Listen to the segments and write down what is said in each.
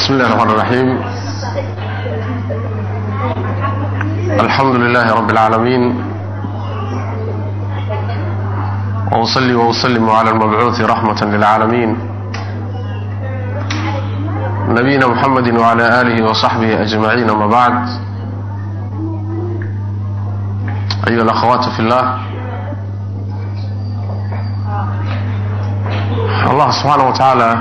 بسم الله الرحمن الرحيم الحمد لله رب العالمين وأصلي وأسلم على المبعوث رحمة للعالمين نبينا محمد وعلى آله وصحبه أجمعين أما بعد أيها الأخوات في الله الله سبحانه وتعالى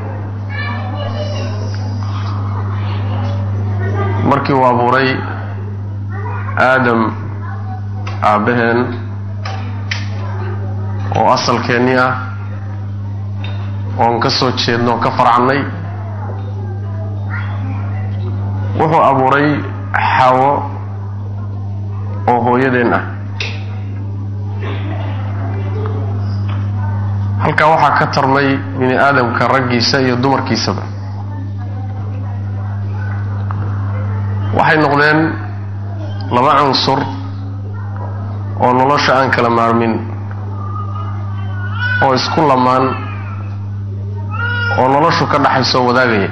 markii uu abuuray aadam aabbaheen oo asalkeennii ah oon ka soo jeedno oo ka farcannay wuxuu abuuray xawo oo hooyadeen ah halkaa waxaa ka tarmay bini aadamka raggiisa iyo dumarkiisaba waxay noqdeen laba cunsur oo nolosha aan kala maarmin oo isku lamaan oo noloshu ka dhaxaysoo wadaagaya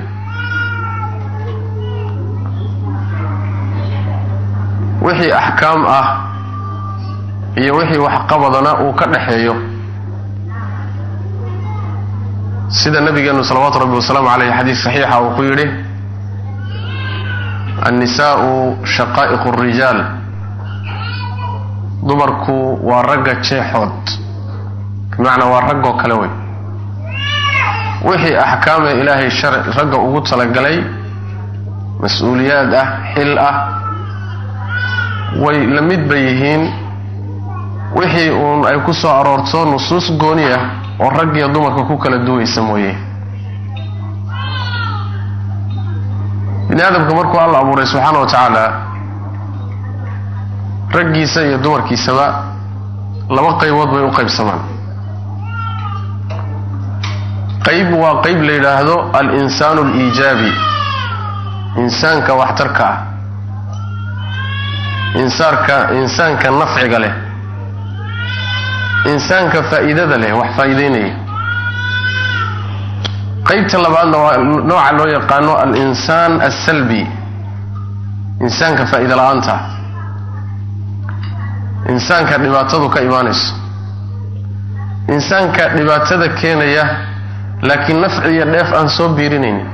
wixii axkaam ah iyo wixii waxqabadana uu ka dhaxeeyo sida nabigeenu salawaatu rabbi wasalaamu caleyh xadiis saxiixa uu ku yidhi annisaa'u shaqaa'iqu rijaal dumarku waa ragga jeexood bimacnaa waa raggoo kale wey wixii axkaame ilaahay ragga ugu talagalay mas-uuliyaad ah xil ah way la mid bay yihiin wixii uun ay ku soo aroorto nusuus gooni ah oo rag iyo dumarka ku kala duwaysa mooye bini aadamka markuu alla abuuray subxaana wa tacaala raggiisa iyo dumarkiisaba laba qaybood bay u qaybsamaan qayb waa qayb la yidhaahdo al-insaanu aliijaabi insaanka waxtarka ah insaarka insaanka nafciga leh insaanka faa'iidada leh wax faa'iideynaya qaybta labaadna waa nooca loo yaqaano al-insaan alsalbi insaanka faa'iida la-aanta insaanka dhibaatadu ka imaanayso insaanka dhibaatada keenaya laakiin nafci iyo dheef aan soo biirinaynin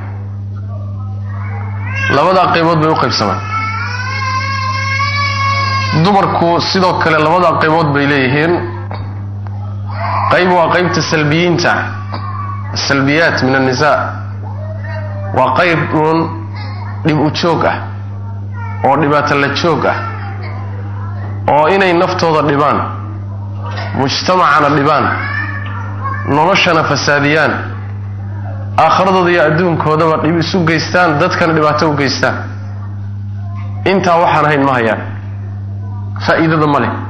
labadaa qaybood bay u qaybsamaan dumarku sidoo kale labadaa qaybood bay leeyihiin qayb waa qaybta salbiyiinta asalbiyaat min annisaa waa qayb uun dhib u joog ah oo dhibaato la joog ah oo inay naftooda dhibaan mujtamacana dhibaan noloshana fasaadiyaan aakhiradooda iyo adduunkoodaba dhib isu geystaan dadkana dhibaato u geystaan intaa waxaan ahayn ma hayaan faa'iidada ma leh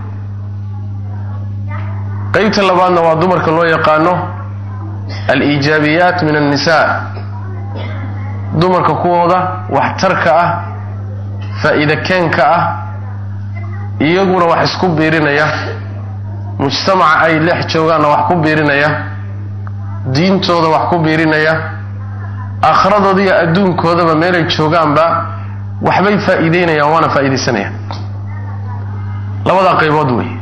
qaybta labaadna waa dumarka loo yaqaano al-iijaabiyaat min annisaa dumarka kuwooda waxtarka ah faa'iida keenka ah iyaguna wax isku biirinaya mujtamaca ay lex joogaanna wax ku biirinaya diintooda wax ku biirinaya aakhiradooda iyo adduunkoodaba meelay joogaanba waxbay faa'iideynayaan waana faa'iidaysanayaan labadaa qaybood wey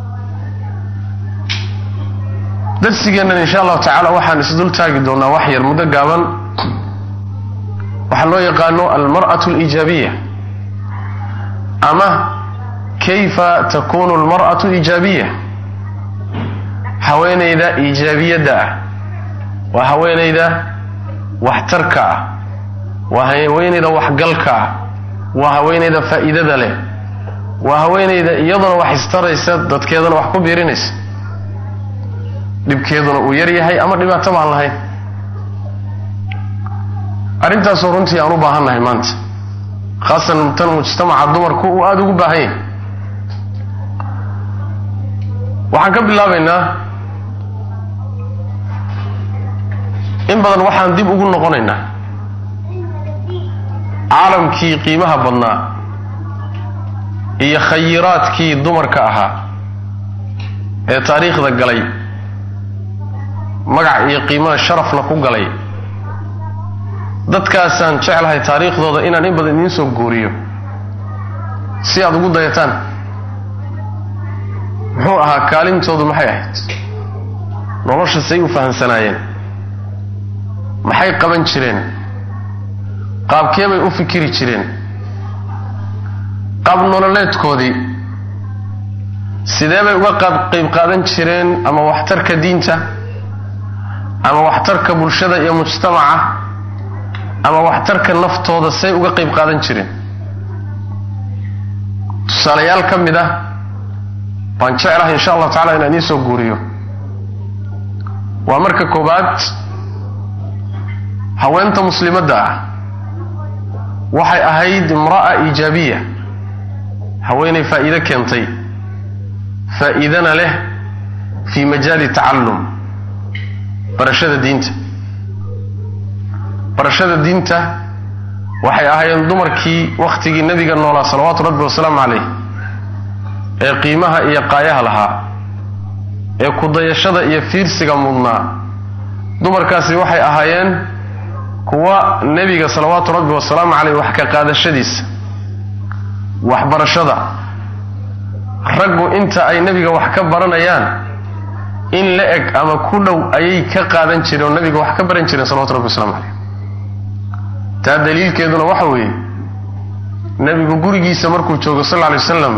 darsigeennan insha allahu tacaala waxaan isdul taagi doonaa wax yar muddo gaaban waxaa loo yaqaano almar'atu aliijaabiya ama kayfa takunu almar'atu iijaabiya haweenayda iijaabiyadda ah waa haweenayda waxtarka ah waa haweenayda waxgalka ah waa haweenayda faa'iidada leh waa haweenayda iyaduna wax istaraysa dadkeedana wax ku biirinaysa dhibkeeduna uu yar yahay ama dhibaato baan lahayn arrintaasoo runtii aan u baahannahay maanta khaasan tan mujtamaca dumarku uu aada ugu baahan yahay waxaan ka bilaabaynaa in badan waxaan dib ugu noqonaynaa caalamkii qiimaha badnaa iyo khayiraadkii dumarka ahaa ee taariikhda galay magac iyo qiimada sharafna ku galay dadkaasaan jeclahay taariikhdooda inaan in badan idiin soo guuriyo si aad ugu dayataan muxuu ahaa kaalintoodu maxay ahayd nolosha say u fahamsanaayeen maxay qaban jireen qaabkee bay u fikiri jireen qaab nololeedkoodii sidee bay uga qayb qaadan jireen ama waxtarka diinta ama waxtarka bulshada iyo mujtamaca ama waxtarka naftooda say uga qayb qaadan jireen tusaalayaal ka mid ah waan jeclahay insha allah tacala inaan idiin soo guuriyo waa marka koobaad haweenta muslimadda ah waxay ahayd imra'a iijaabiya haweenay faa'iide keentay faa'iidana leh fii majaali tacallum barashada diinta barashada diinta waxay ahaayeen dumarkii wakhtigii nebiga noolaa salawaatu rabbi wasalaamu calayh ee qiimaha iyo qaayaha lahaa ee kudayashada iyo fiirsiga mudnaa dumarkaasi waxay ahaayeen kuwa nebiga salawaatu rabbi wasalaamu caleyh wax ka qaadashadiisa waxbarashada raggu inta ay nebiga wax ka baranayaan in la eg ama ku dhow ayay ka qaadan jireen oo nebiga wax ka baran jireen salawatu rabbi waslamu caleyh taa daliilkeeduna waxa weeye nebigu gurigiisa markuu joogo sal lla alay wasalam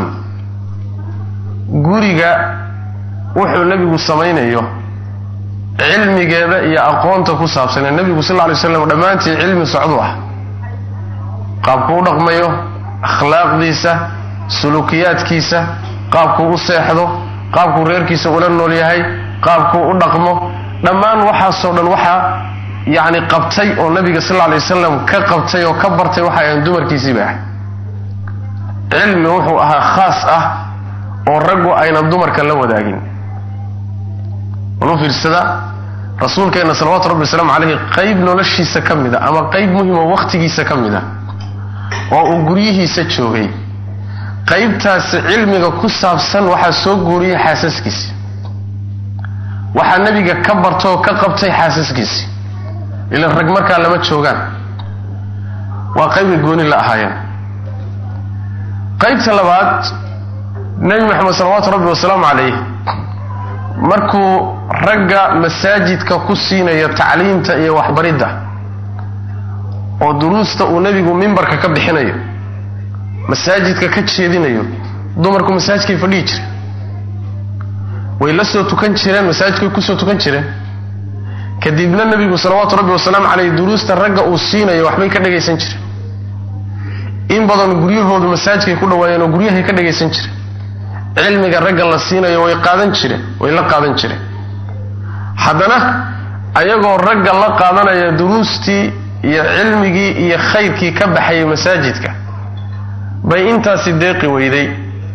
guriga wuxuu nebigu samaynayo cilmigeeda iyo aqoonta ku saabsanee nebigu sal lla alay slam dhammaantii cilmi socdu ah qaabkuu u dhaqmayo akhlaaqdiisa sulukiyaadkiisa qaabkuu u seexdo qaabkuu reerkiisa ula nool yahay qaabkuu u dhaqmo dhammaan waxaasoo dhan waxaa yacni qabtay oo nebiga sal lla alay wasalam ka qabtay oo ka bartay waxay ahayn dumarkiisii bay ahayd cilmi wuxuu ahaa khaas ah oo raggu aynan dumarka la wadaagin walu fiirsada rasuulkeenna salawaatu rabbi wasalaamu caleyhi qayb noloshiisa ka mid a ama qayb muhimo wakhtigiisa ka mid a oo uu guryihiisa joogay qaybtaasi cilmiga ku saabsan waxaa soo guuriyey xaasaskiisi waxaa nebiga ka bartoo ka qabtay xaasaskiisi ilan rag markaa lama joogaan waa qaybay gooni la ahaayeen qaybta labaad nebi maxamed salawaatu rabbi wasalaamu calayh markuu ragga masaajidka ku siinayo tacliinta iyo waxbaridda oo duruusta uu nebigu mimbarka ka bixinayo masaajidka ka jeedinayo dumarku masaajidkay fadhihi jireen way la soo tukan jireen masaajidkay kusoo tukan jireen kadibna nebigu salawaatu rabbi wasalaamu caleyh duruusta ragga uu siinayo waxbay ka dhagaysan jireen in badan guryahoodu masaajidkay ku dhawaayeen oo guryahay ka dhagaysan jireen cilmiga ragga la siinayo way qaadan jireen way la qaadan jireen haddana ayagoo ragga la qaadanaya duruustii iyo cilmigii iyo khayrkii ka baxayay masaajidka bay intaasi deeqi weyday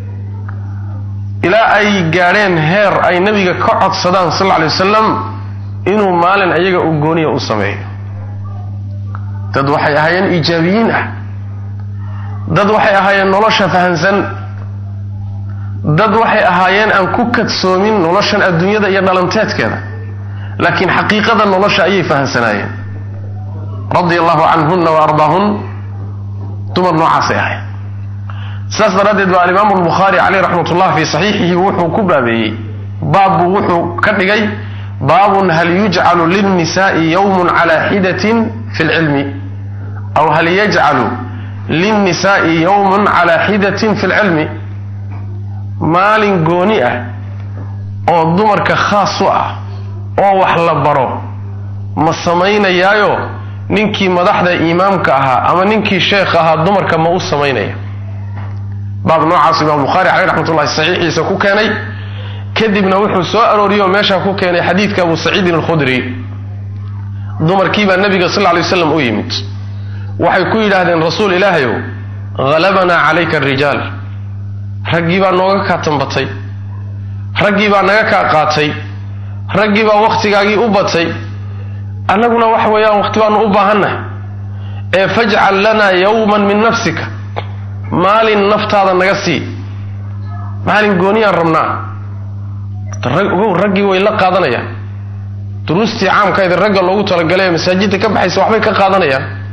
ilaa ay gaadheen heer ay nebiga ka codsadaan sal lla lay wasalam inuu maalin ayaga u gooniya u sameeyo dad waxay ahaayeen iijaabiyiin ah dad waxay ahaayeen nolosha fahansan dad waxay ahaayeen aan ku kadsoomin noloshan adduunyada iyo dhalanteedkeeda laakiin xaqiiqada nolosha ayay fahamsanaayeen radia allahu canhunna wa ardaahun dumar noocaasay ahayd sidaas daraaddeed baa alimaamu albukhaari caleyh raxmat ullah fii saxiixihi wuxuu ku baabeeyey baabbuu wuxuu ka dhigay baabun hal yujcalu lilnisaai yowmun cala xidatin fi lcilmi aw hal yajcalu lilnisaai yowmun cala xidatin fi lcilmi maalin gooni ah oo dumarka khaas u ah oo wax la baro ma samaynayaayo ninkii madaxda imaamka ahaa ama ninkii sheekh ahaa dumarka ma u samaynaya baab noocaas imaam bukhaari caleyh raxmatullahi saxiixiisa ku keenay kadibna wuxuu soo arooriyey oo meeshaa ku keenay xadiidka abu saciidin alkhudri dumarkiibaa nabiga sal lla lay waslam u yimid waxay ku yidhaahdeen rasuul ilaahayow halabanaa calayka arijaal raggii baa nooga kaa tambatay raggii baa naga kaa qaatay raggii baa wakhtigaagii u batay annaguna waxa weeyaan wakhti baanu u baahannahay ee fajcal lanaa yowman min nafsika maalin naftaada naga sii maalin gooniyaan rabnaa ogow raggii way la qaadanayaan duruustii caamkayd ragga loogu talagalay ee masaajidda ka baxaysa waxbay ka qaadanayaan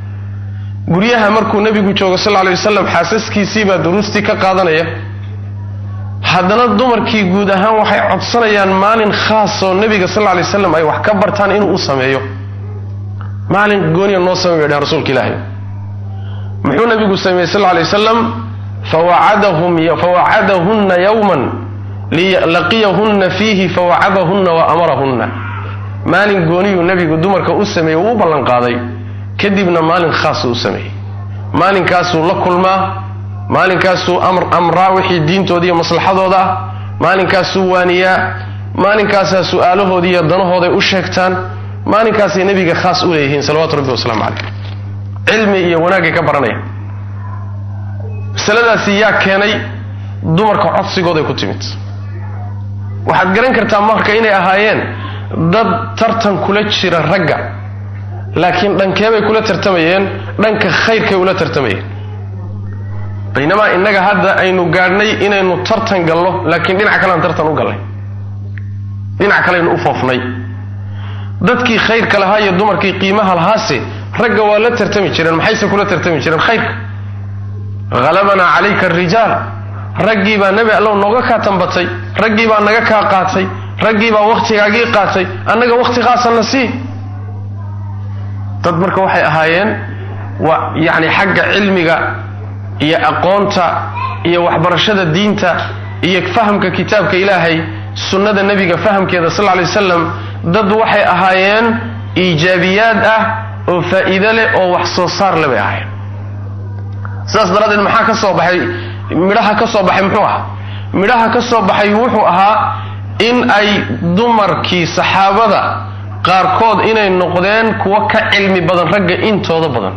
guryaha markuu nebigu joogo sal lay wasalam xaasaskiisiibaa duruustii ka qaadanaya haddana dumarkii guud ahaan waxay codsanayaan maalin khaasoo nebiga sal lay waslam ay wax ka bartaan inuu u sameeyo maalin gooniya noo samey bay dhaheen rasuulka ilaahay muxuu nebigu sameeyey sal lay wasalam fawacadahunna yowman laqiyahunna fiihi fawacadahunna wa amarahunna maalin gooniyuu nebigu dumarka u sameeyey uu u ballanqaaday kadibna maalin khaasuu u sameeyey maalinkaasuu la kulmaa maalinkaasuu amraa wixii diintooda iyo maslaxadooda ah maalinkaasuu waaniyaa maalinkaasaa su-aalahoodii iyo danahooday u sheegtaan maalinkaasay nebiga khaas u leeyihiin salawatu rabbi wasalaamu caleyh cilmi iyo wanaagay ka baranayaan masaladaasi yaa keenay dumarka codsigooday ku timid waxaad garan kartaa marka inay ahaayeen dad tartan kula jira ragga laakiin dhankeebay kula tartamayeen dhanka khayrkay ula tartamayeen baynamaa innaga hadda aynu gaadhnay inaynu tartan gallo laakiin dhinac kalean tartan u gallay dhinac kaleaynu u foofnay dadkii khayrka lahaa iyo dumarkii qiimaha lahaase ragga waa la tartami jireen maxayse kula tartami jireen khayrka halabanaa calayka arijaal raggii baa nebi allow nooga kaa tambatay raggii baa naga kaa qaatay raggii baa wakhtigaagii qaatay annaga wakhti khaasana sii dad marka waxay ahaayeen wa yacni xagga cilmiga iyo aqoonta iyo waxbarashada diinta iyo fahamka kitaabka ilaahay sunnada nebiga fahamkeeda sal lay wasalam dad waxay ahaayeen iijaabiyaad ah oo faa'iido leh oo wax soo saar le bay ahaayeen sidaas daraaddeed maxaa ka soo baxay midhaha ka soo baxay muxuu ahaa midhaha ka soo baxay wuxuu ahaa in ay dumarkii saxaabada qaarkood inay noqdeen kuwo ka cilmi badan ragga intooda badan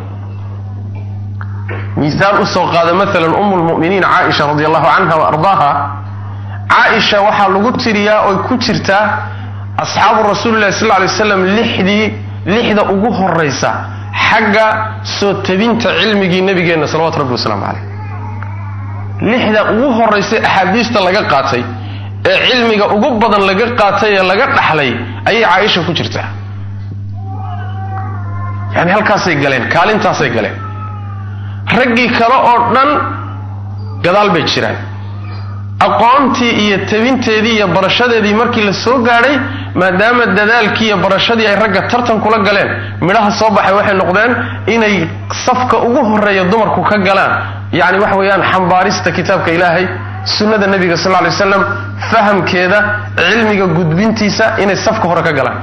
misaal usoo qaada maalan umu lmuminiin caaisha radi allahu canha wa ardaaha caaisha waxaa lagu tiriyaa oy ku jirtaa asxaabu rasuulilahi sal lay slam lixdii lixda ugu horaysa xagga soo tabinta cilmigii nabigeenna salawatu rabbi wasalaamu caleyh lixda ugu horaysay axaadiista laga qaatay ee cilmiga ugu badan laga qaatay ee laga dhaxlay ayay caaisha ku jirtaa yani halkaasay galeen kaalintaasay galeen raggii kale oo dhan gadaal bay jiraan aqoontii iyo tabinteedii iyo barashadeedii markii la soo gaadhay maadaama dadaalkii iyo barashadii ay ragga tartan kula galeen midhaha soo baxay waxay noqdeen inay safka ugu horeeya dumarku ka galaan yacni waxa weeyaan xambaarista kitaabka ilaahay sunnada nebiga sal lla lay waslam fahamkeeda cilmiga gudbintiisa inay safka hore ka galaan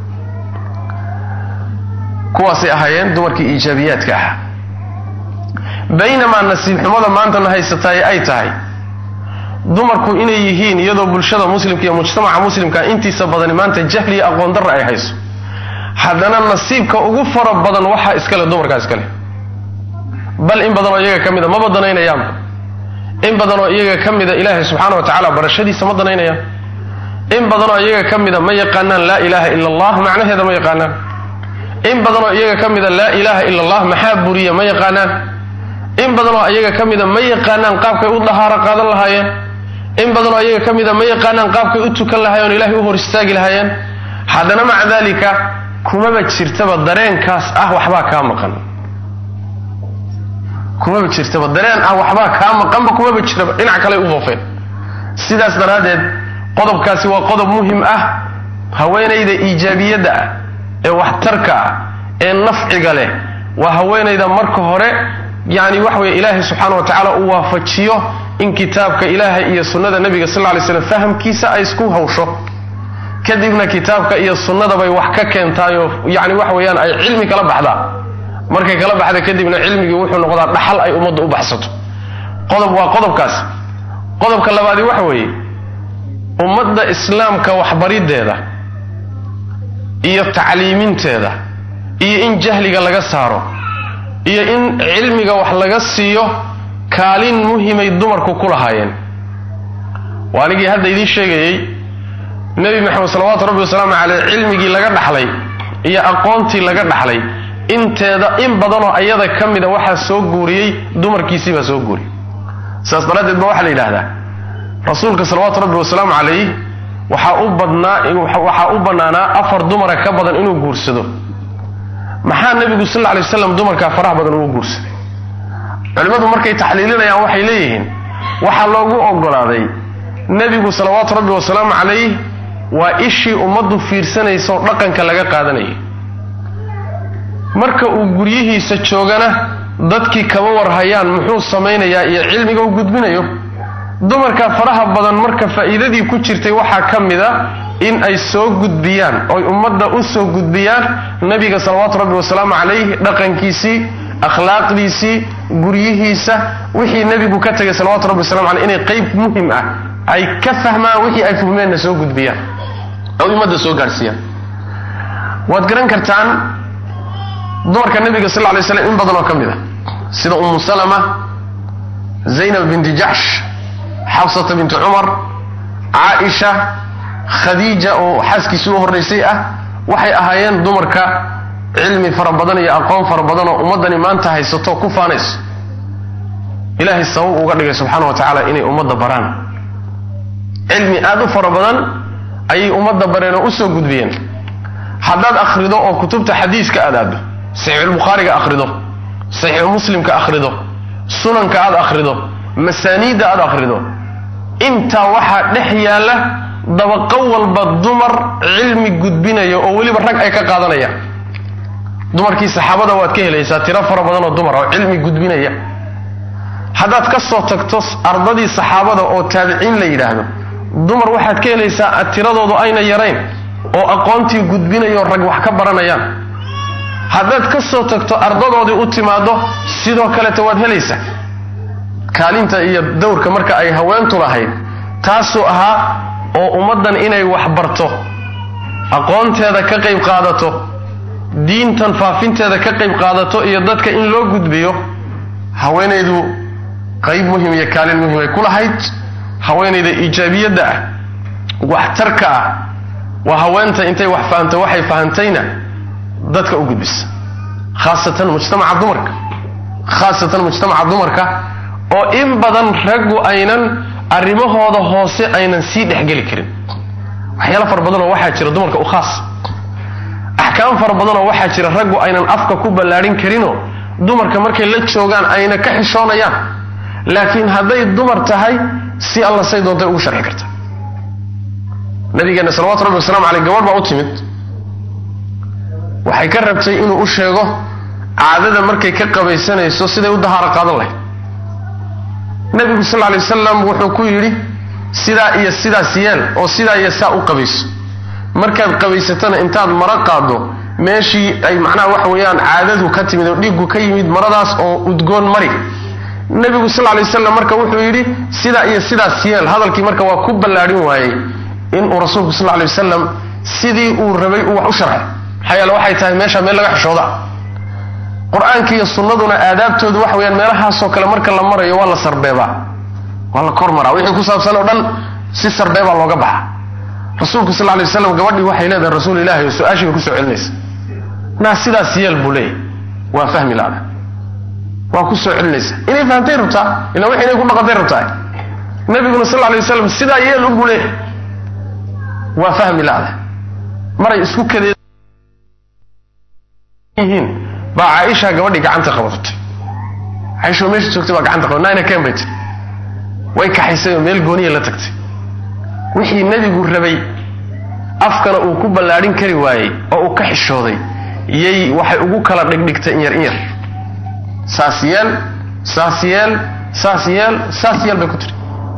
kuwaasay ahaayeen dumarkii iijaabiyaadka ahaa baynamaa nasiib xumada maantana haysataay ay tahay dumarku inay yihiin iyadoo bulshada muslimka iyo mujtamaca muslimka intiisa badani maanta jahli iyo aqoon darra ay hayso haddana nasiibka ugu fara badan waxaa iskale dumarkaa iskale bal in badanoo iyaga ka mida ma badanaynayaanba in badanoo iyaga ka mida ilaahay subxaana wa tacaala barashadiisa ma danaynayaan in badanoo iyaga ka mida ma yaqaanaan laa ilaaha ila allah macnaheeda ma yaqaanaan in badanoo iyaga ka mida laa ilaaha ila allah maxaa buriya ma yaqaanaan in badanoo iyaga ka mida ma yaqaanaan qaabkay u dahaaro qaadan lahaayeen in badanoo iyaga ka mida ma yaqaanaan qaabkay u tukan lahaayeen o ilahay u hor istaagi lahaayeen haddana maca daalika kumaba jirtaba dareenkaas ah waxbaa kaa maqan kumaba jirtaba dareen ah waxbaa kaa maqanba kumaba jiraba dhinac kale u foofeen sidaas daraaddeed qodobkaasi waa qodob muhim ah haweenayda iijaabiyadda ah ee waxtarka ah ee nafciga leh waa haweenayda marka hore yani waxa weye ilaahay subxaana wa tacaala uu waafajiyo in kitaabka ilaahay iyo sunnada nebiga sal lla lay slam fahamkiisa ay isku hawsho kadibna kitaabka iyo sunnadabay wax ka keentaayoo yani waxa weeyaan ay cilmi kala baxdaa markay kala baxda kadibna cilmigii wuxuu noqdaa dhaxal ay ummadda u baxsato qodob waa qodobkaas qodobka labaadi waxa weeye ummadda islaamka waxbariddeeda iyo tacliiminteeda iyo in jahliga laga saaro iyo in cilmiga wax laga siiyo kaalin muhimay dumarku ku lahaayeen waa anigii hadda idiin sheegayey nebi maxamed salawaatu rabbi wasalaamu caleyh cilmigii laga dhaxlay iyo aqoontii laga dhaxlay inteeda in badanoo ayada ka mida waxaa soo guuriyey dumarkiisii baa soo guuriyey saas daraaddeed ba waxaa la yidhahdaa rasuulka salawaatu rabbi wasalaamu calayh waxaa u badnaa waxaa u bannaanaa afar dumara ka badan inuu guursado maxaa nebigu sal lla lay waslam dumarkaa faraha badan ugu guursaday culimmadu markay taxliilinayaan waxay leeyihiin waxaa loogu ogolaaday nebigu salawaatu rabbi wasalaamu calayh waa ishii ummaddu fiirsanaysa oo dhaqanka laga qaadanayay marka uu guryihiisa joogana dadkii kama warhayaan muxuu samaynayaa iyo cilmiga u gudbinayo dumarka faraha badan marka faa'iidadii ku jirtay waxaa ka mid a in ay soo gudbiyaan oy ummadda u soo gudbiyaan nebiga salawaatu rabbi wasalaamu calayh dhaqankiisii akhlaaqdiisii guryihiisa wixii nebigu ka tegay salawatu rabbi waslamu caleyh inay qeyb muhim ah ay ka fahmaan wixii ay fahmeenna soo gudbiyaan oy ummadda soo gaadhsiiyaan waad garan kartaan dumarka nebiga sal lla lay slam in badan oo ka mid a sida umu salama zaynab binti jaxsh xafsata binti cumar caaisha khadiija oo xaaskiisii u horraysay ah waxay ahaayeen dumarka cilmi fara badan iyo aqoon fara badan oo ummaddani maanta haysato ku faanayso ilaahay sabab uga dhigay subxaana wa tacaala inay ummadda baraan cilmi aada u fara badan ayay ummadda bareen oo usoo gudbiyeen haddaad akhrido oo kutubta xadiiska aad aaddo saxiixulbukhaariga akhrido saxiixu muslimka akhrido sunanka aad akhrido masaaniidda aad akhrido intaa waxaa dhex yaalla dabaqo walba dumar cilmi gudbinaya oo weliba rag ay ka qaadanayaan dumarkii saxaabada waad ka helaysaa tiro fara badan oo dumar oo cilmi gudbinaya haddaad ka soo tagto ardadii saxaabada oo taabiciin la yidhaahdo dumar waxaad ka helaysaa tiradoodu ayna yarayn oo aqoontii gudbinayo rag wax ka baranayaan haddaad ka soo tagto ardadoodii u timaado sidoo kaleeta waad helaysaa kaalinta iyo dowrka marka ay haweentu lahayd taasuu ahaa oo ummaddan inay wax barto aqoonteeda ka qayb qaadato diintan faafinteeda ka qayb qaadato iyo dadka in loo gudbiyo haweenaydu qayb muhim iyo kaalin muhimay ku lahayd haweenayda iijaabiyadda ah waxtarka ah waa haweenta intay wax fahamto waxay fahantayna dadka u gudbisa khaasatan mujtamaca dumarka khaasatan mujtamaca dumarka oo in badan raggu aynan arrimahooda hoose aynan sii dhexgeli karin waxyaalo fara badanoo waxaa jira dumarka u khaas axkaam fara badanoo waxaa jira raggu aynan afka ku ballaadhin karinoo dumarka markay la joogaan ayna ka xishoonayaan laakiin hadday dumar tahay si alla say doontay ugu sharxi karta nabigeena salawatu rabbi waslamu caleyh gabadh baa u timid waxay ka rabtay inuu u sheego caadada markay ka qabaysanayso siday u dahaaro qaadan lahayd nebigu sal lay wasalam wuxuu ku yidhi sidaa iyo sidaas yeel oo sidaa iyo saa u qabayso markaad qabaysatana intaad maro qaaddo meeshii ay macnaha waxa weeyaan caadadu ka timid oo dhiiggu ka yimid maradaas oo udgoon mari nebigu sal lay wasalam marka wuxuu yidhi sidaa iyo sidaas yeel hadalkii marka waa ku ballaadhin waayey inuu rasuulku sal lay wasalam sidii uu rabay uu wax u sharxay maxaa yeele waxay tahay meesha meel laga xishooda qur-aanka iyo sunnaduna aadaabtoodu waxa weyaan meelahaasoo kale marka la marayo waa la sarbeebaa waa la kormaraa wixii ku saabsan oo dhan si sarbeebaa looga baxa rasuulku sal lay waslam gabadhii waxay leedahay rasuul ilahi oo su-aashii bay kusoo celinaysa naa sidaas yeel buu leeyahy waa fahmi laada waa ku soo celinaysa inay fahamtay rabtaa ila wix inay ku dhaqantay rabtaa nabiguna sal lay waslam sidaa yeel unbuu leeyahy waa fahmi laada maray isku kadeed baa caaisha gabadhii gacanta qabatay caaisha oo meesha joogtay baa gacanta qabatay nayna keen bay tiri way kaxaysay oo meel gooniya la tagtay wixii nebigu rabay afkana uu ku ballaadhin kari waayey oo uu ka xishooday yay waxay ugu kala dhigdhigtay in yar in yar saas yeel saas yeel saas yeel saas yeel bay ku tiri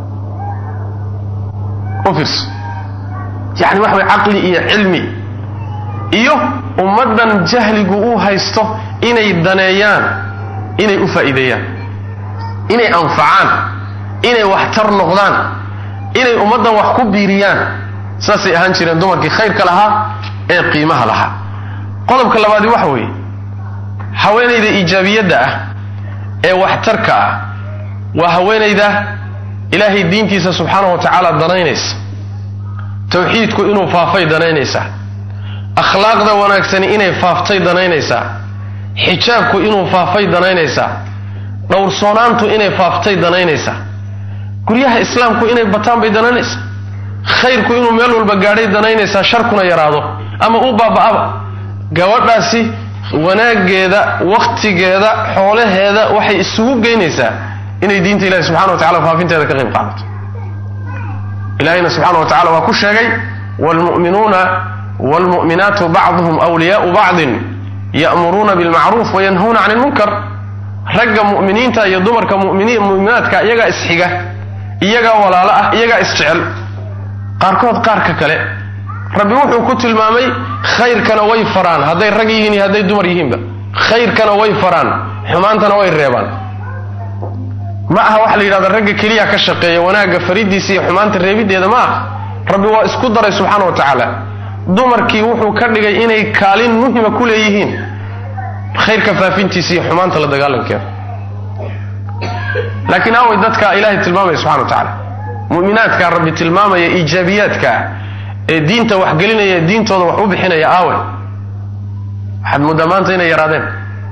u fiirso yacni waxa way caqli iyo cilmi iyo ummaddan jahligu uu haysto inay daneeyaan inay u faa'iideeyaan inay anfacaan inay waxtar noqdaan inay ummaddan wax ku biiriyaan saasay ahaan jireen dumarkii khayrka lahaa ee qiimaha lahaa qodobka labaadi waxa weeye haweenayda iijaabiyadda ah ee waxtarka ah waa haweenayda ilaahay diintiisa subxaanahu wa tacaala danaynaysa tawxiidku inuu faafay danaynaysaa akhlaaqda wanaagsani inay faaftay danaynaysaa xijaabku inuu faafay danaynaysaa dhowrsoonaantu inay faaftay danaynaysaa guryaha islaamku inay bataan bay danaynaysaa khayrku inuu meel walba gaadhay danaynaysaa sharkuna yaraado ama u baaba'aba gabadhaasi wanaaggeeda wakhtigeeda xoolaheeda waxay isugu geynaysaa inay diinta ilahi subxana wa tacala faafinteeda ka qayb qaadato ilahayna subxaana wa tacala waa ku sheegay wlmu'minuuna wlmu'minaatu bacduhum wliyaau bacdin ya'muruuna bilmacruuf wayanhawna can lmunkar ragga mu'miniinta iyo dumarka mu'minaadka iyagaa isxiga iyagaa walaalo ah iyagaa isjecel qaarkood qaarka kale rabbi wuxuu ku tilmaamay khayrkana way faraan hadday rag yihiin iyo hadday dumar yihiinba khayrkana way faraan xumaantana way reebaan ma aha waxa la yidhahda ragga keliya ka shaqeeya wanaagga faridiisa iyo xumaanta reebiddeeda ma aha rabbi waa isku daray subxaana wa tacaala dumarkii wuxuu ka dhigay inay kaalin muhima ku leeyihiin khayrka faafintiisa iyo xumaanta la dagaalankeeda laakiin aaway dadka ilaahay tilmaamaya subxana wa tacaala mu'minaadkaa rabbi tilmaamaya iijaabiyaadkaa ee diinta waxgelinaya diintooda wax u bixinaya aawe waxaad muddaa maanta inay yaraadeen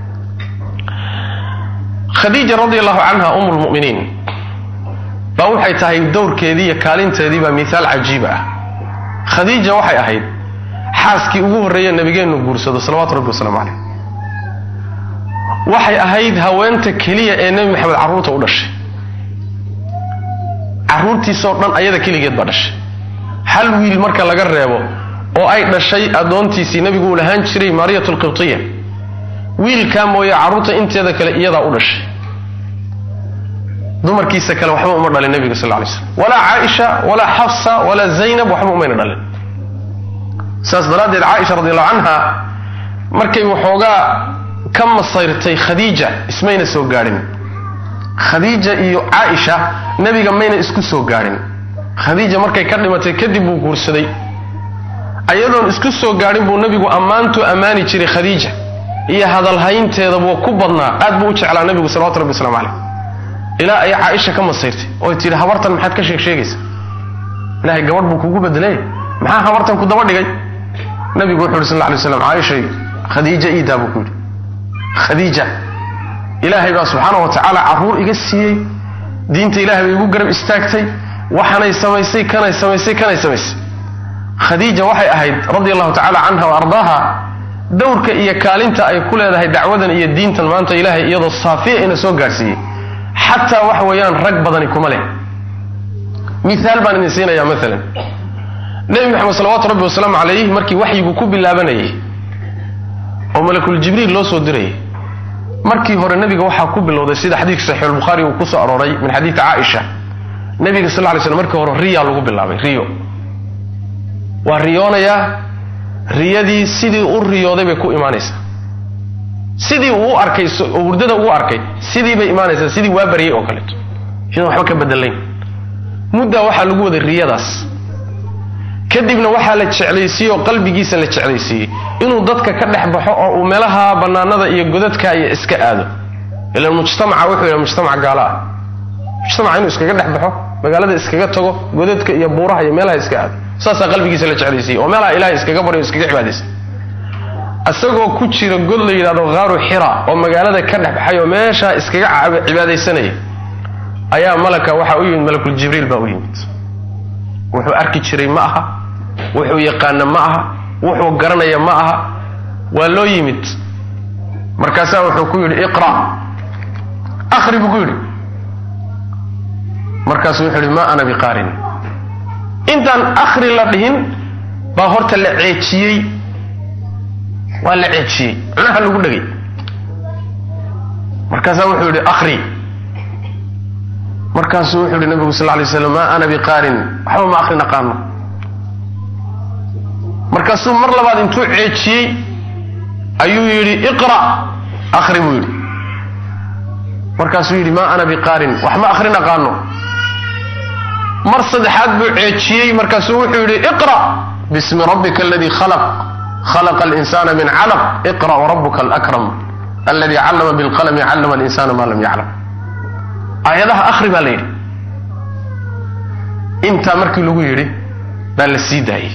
khadiija radi allahu canha um lmuminiin baa waxay tahay dowrkeedii iyo kaalinteedii baa miaal cajiiba ah khadiija waxay ahayd xaaskii ugu horreeye nabigeennu guursado salawatu rabbi wasalaamu caleyh waxay ahayd haweenta keliya ee nebi maxamed carruurta u dhashay carruurtiisoo dhan ayada keligeed baa dhashay hal wiil marka laga reebo oo ay dhashay addoontiisii nebigu uu lahaan jiray maariyat lqibtiya wiilkaa mooye carruurta inteeda kale iyadaa u dhashay dumarkiisa kale waxba uma dhalin nebiga sal lay slam walaa caaisha walaa xafsa walaa zaynab waxba umayna dhalin saas daraaddeed caaisha radi allahu canha markay waxoogaa ka masayrtay khadiija ismayna soo gaadhin khadiija iyo caaisha nebiga mayna isku soo gaadhin khadiija markay ka dhimatay kadib buu guursaday ayadoon isku soo gaadhin buu nebigu ammaantuu ammaani jiray khadiija iyo hadalhaynteeda buu ku badnaa aad buu u jeclaa nebigu salawatu rabbi waslamu caleyh ilaa ay caaisha ka masayrtay oy tidhi habartan maxaad ka sheeg sheegaysa ilaahay gabadh buu kugu bedelay maxaa habartan ku daba dhigay nebigu wuxu uhi sal lay slam caaishay khadiija iidaa buu ku yidhi khadiija ilaahay baa subxaana wa tacaala carruur iga siiyey diinta ilahay bay igu garab istaagtay waxanay samaysay kanay samaysay kanay samaysay khadiija waxay ahayd radi allahu tacala canha wa ardaaha dowrka iyo kaalinta ay ku leedahay dacwadan iyo diintan maanta ilaahay iyadoo saafiya ina soo gaadhsiiyey xataa waxa weeyaan rag badani kuma leh miaal baan idin siinayaa maalan nebi maxamed salawaatu rabbi wasalaamu calayh markii waxyigu ku bilaabanayay oo malakul jibriil loo soo dirayay markii hore nebiga waxaa ku bilowday sida xadiidka saxiixulbukhaari uu ku soo arooray min xadiidi caaisha nebiga sal ly slam markii hore riya lagu bilaabay riyo waa riyoonayaa riyadii sidii u riyooday bay ku imaanaysaa sidii uu u arkay oo hurdada uu arkay sidii bay imaanaysaa sidii waa baryay oo kaleeto iyadan waxba ka bedelayn muddaa waxaa lagu waday riyadaas kadibna waxaa la jeclaysiiyey oo qalbigiisa la jeclaysiiyey inuu dadka ka dhex baxo oo uu meelaha bannaanada iyo godadka iyo iska aado ilan mujtamaca wuxuu yahay mujtamac gaalo ah mujtamaca inuu iskaga dhex baxo magaalada iskaga tago godadka iyo buuraha iyo meelaha iska aado saasaa qalbigiisa la jeclaysiiyey oo meelaha ilahay iskaga baryo iskaga cibaadaysa isagoo ku jira god la yidhahdo khaaru xira oo magaalada ka dhex baxay oo meeshaa iskaga cibaadaysanaya ayaa malaka waxaa u yimid malakul jibriil baa u yimid wuxuu arki jiray ma aha wuxuu yaqaana ma aha wuxuu garanaya ma aha waa loo yimid markaasaa wuxuu ku yidhi iqra akhri buu ku yidhi markaasuu wuxuu yidhi maa ana biqaarin intaan akhri la dhihin baa horta la ceejiyey waa la ceejiyey cunaha lagu dhegay markaasaa wuxuu yidhi akhri markaasuu wuxuu yidhi nabigu sal lay slam maa ana biqaarin waxba ma akhri naqaano markaasuu mar labaad intuu ceejiyey ayuu yidhi iqra akhri buu yidhi markaasuu yidhi maa ana biqaarin wax ma akhri naqaano mar saddexaad buu ceejiyey markaasuu wuxuu yidhi iqra bismi rabbika aladii khalaq khalaqa alinsana min calaq iqra warabuka alakram aladi callama bilqalami callama alinsana ma lam yaclam aayadaha akhri baa la yidhi intaa markii lagu yidhi baa la sii daayey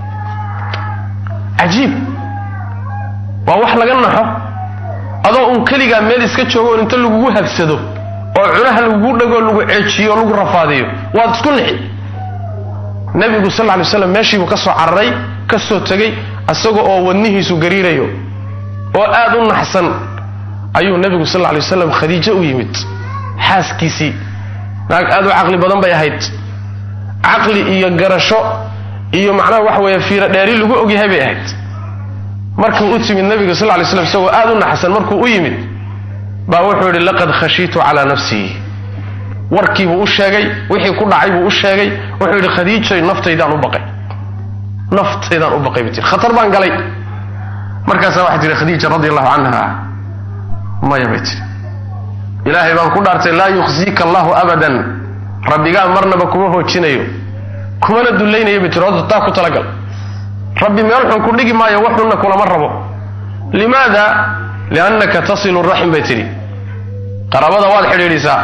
cajiib waa wax laga naxo adoo un keligaa meel iska joogo on inta lagugu habsado oo cunaha lagugu dhagoo lagu ceejiyo o lagu rafaadiyo waad isku nixi nebigu sal lla lay slam meeshiibuu ka soo cararay ka soo tegey isaga oo wadnihiisu gariirayo oo aad u naxsan ayuu nebigu sal lay waslam khadiijo u yimid xaaskiisii naag aad u caqli badan bay ahayd caqli iyo garasho iyo macnaha waxa weeye fiiro dheeri lagu ogyahay bay ahayd markuu u timid nebiga sal lay slam isagoo aad u naxsan markuu u yimid baa wuxuu yidhi laqad khashiitu calaa nafsii warkiibuu u sheegay wixii ku dhacay buu u sheegay wuxuu yidhi khadiijoy naftaydaan u baqay naftaydaan u baqay bay tii khatar baan galay markaasaa waxay tihi khadiija radi allahu canha maya bay tihi ilaahay baan ku dhaartay laa yukhziika allahu abadan rabbigaa marnaba kuma hoojinayo kumana dullaynayo bay tii horta taa ku talagal rabbi meel xun ku dhigi maayo wax xunna kulama rabo limaada liannaka tasilu raxim bay tidhi qaraabada waad xidhiidhisaa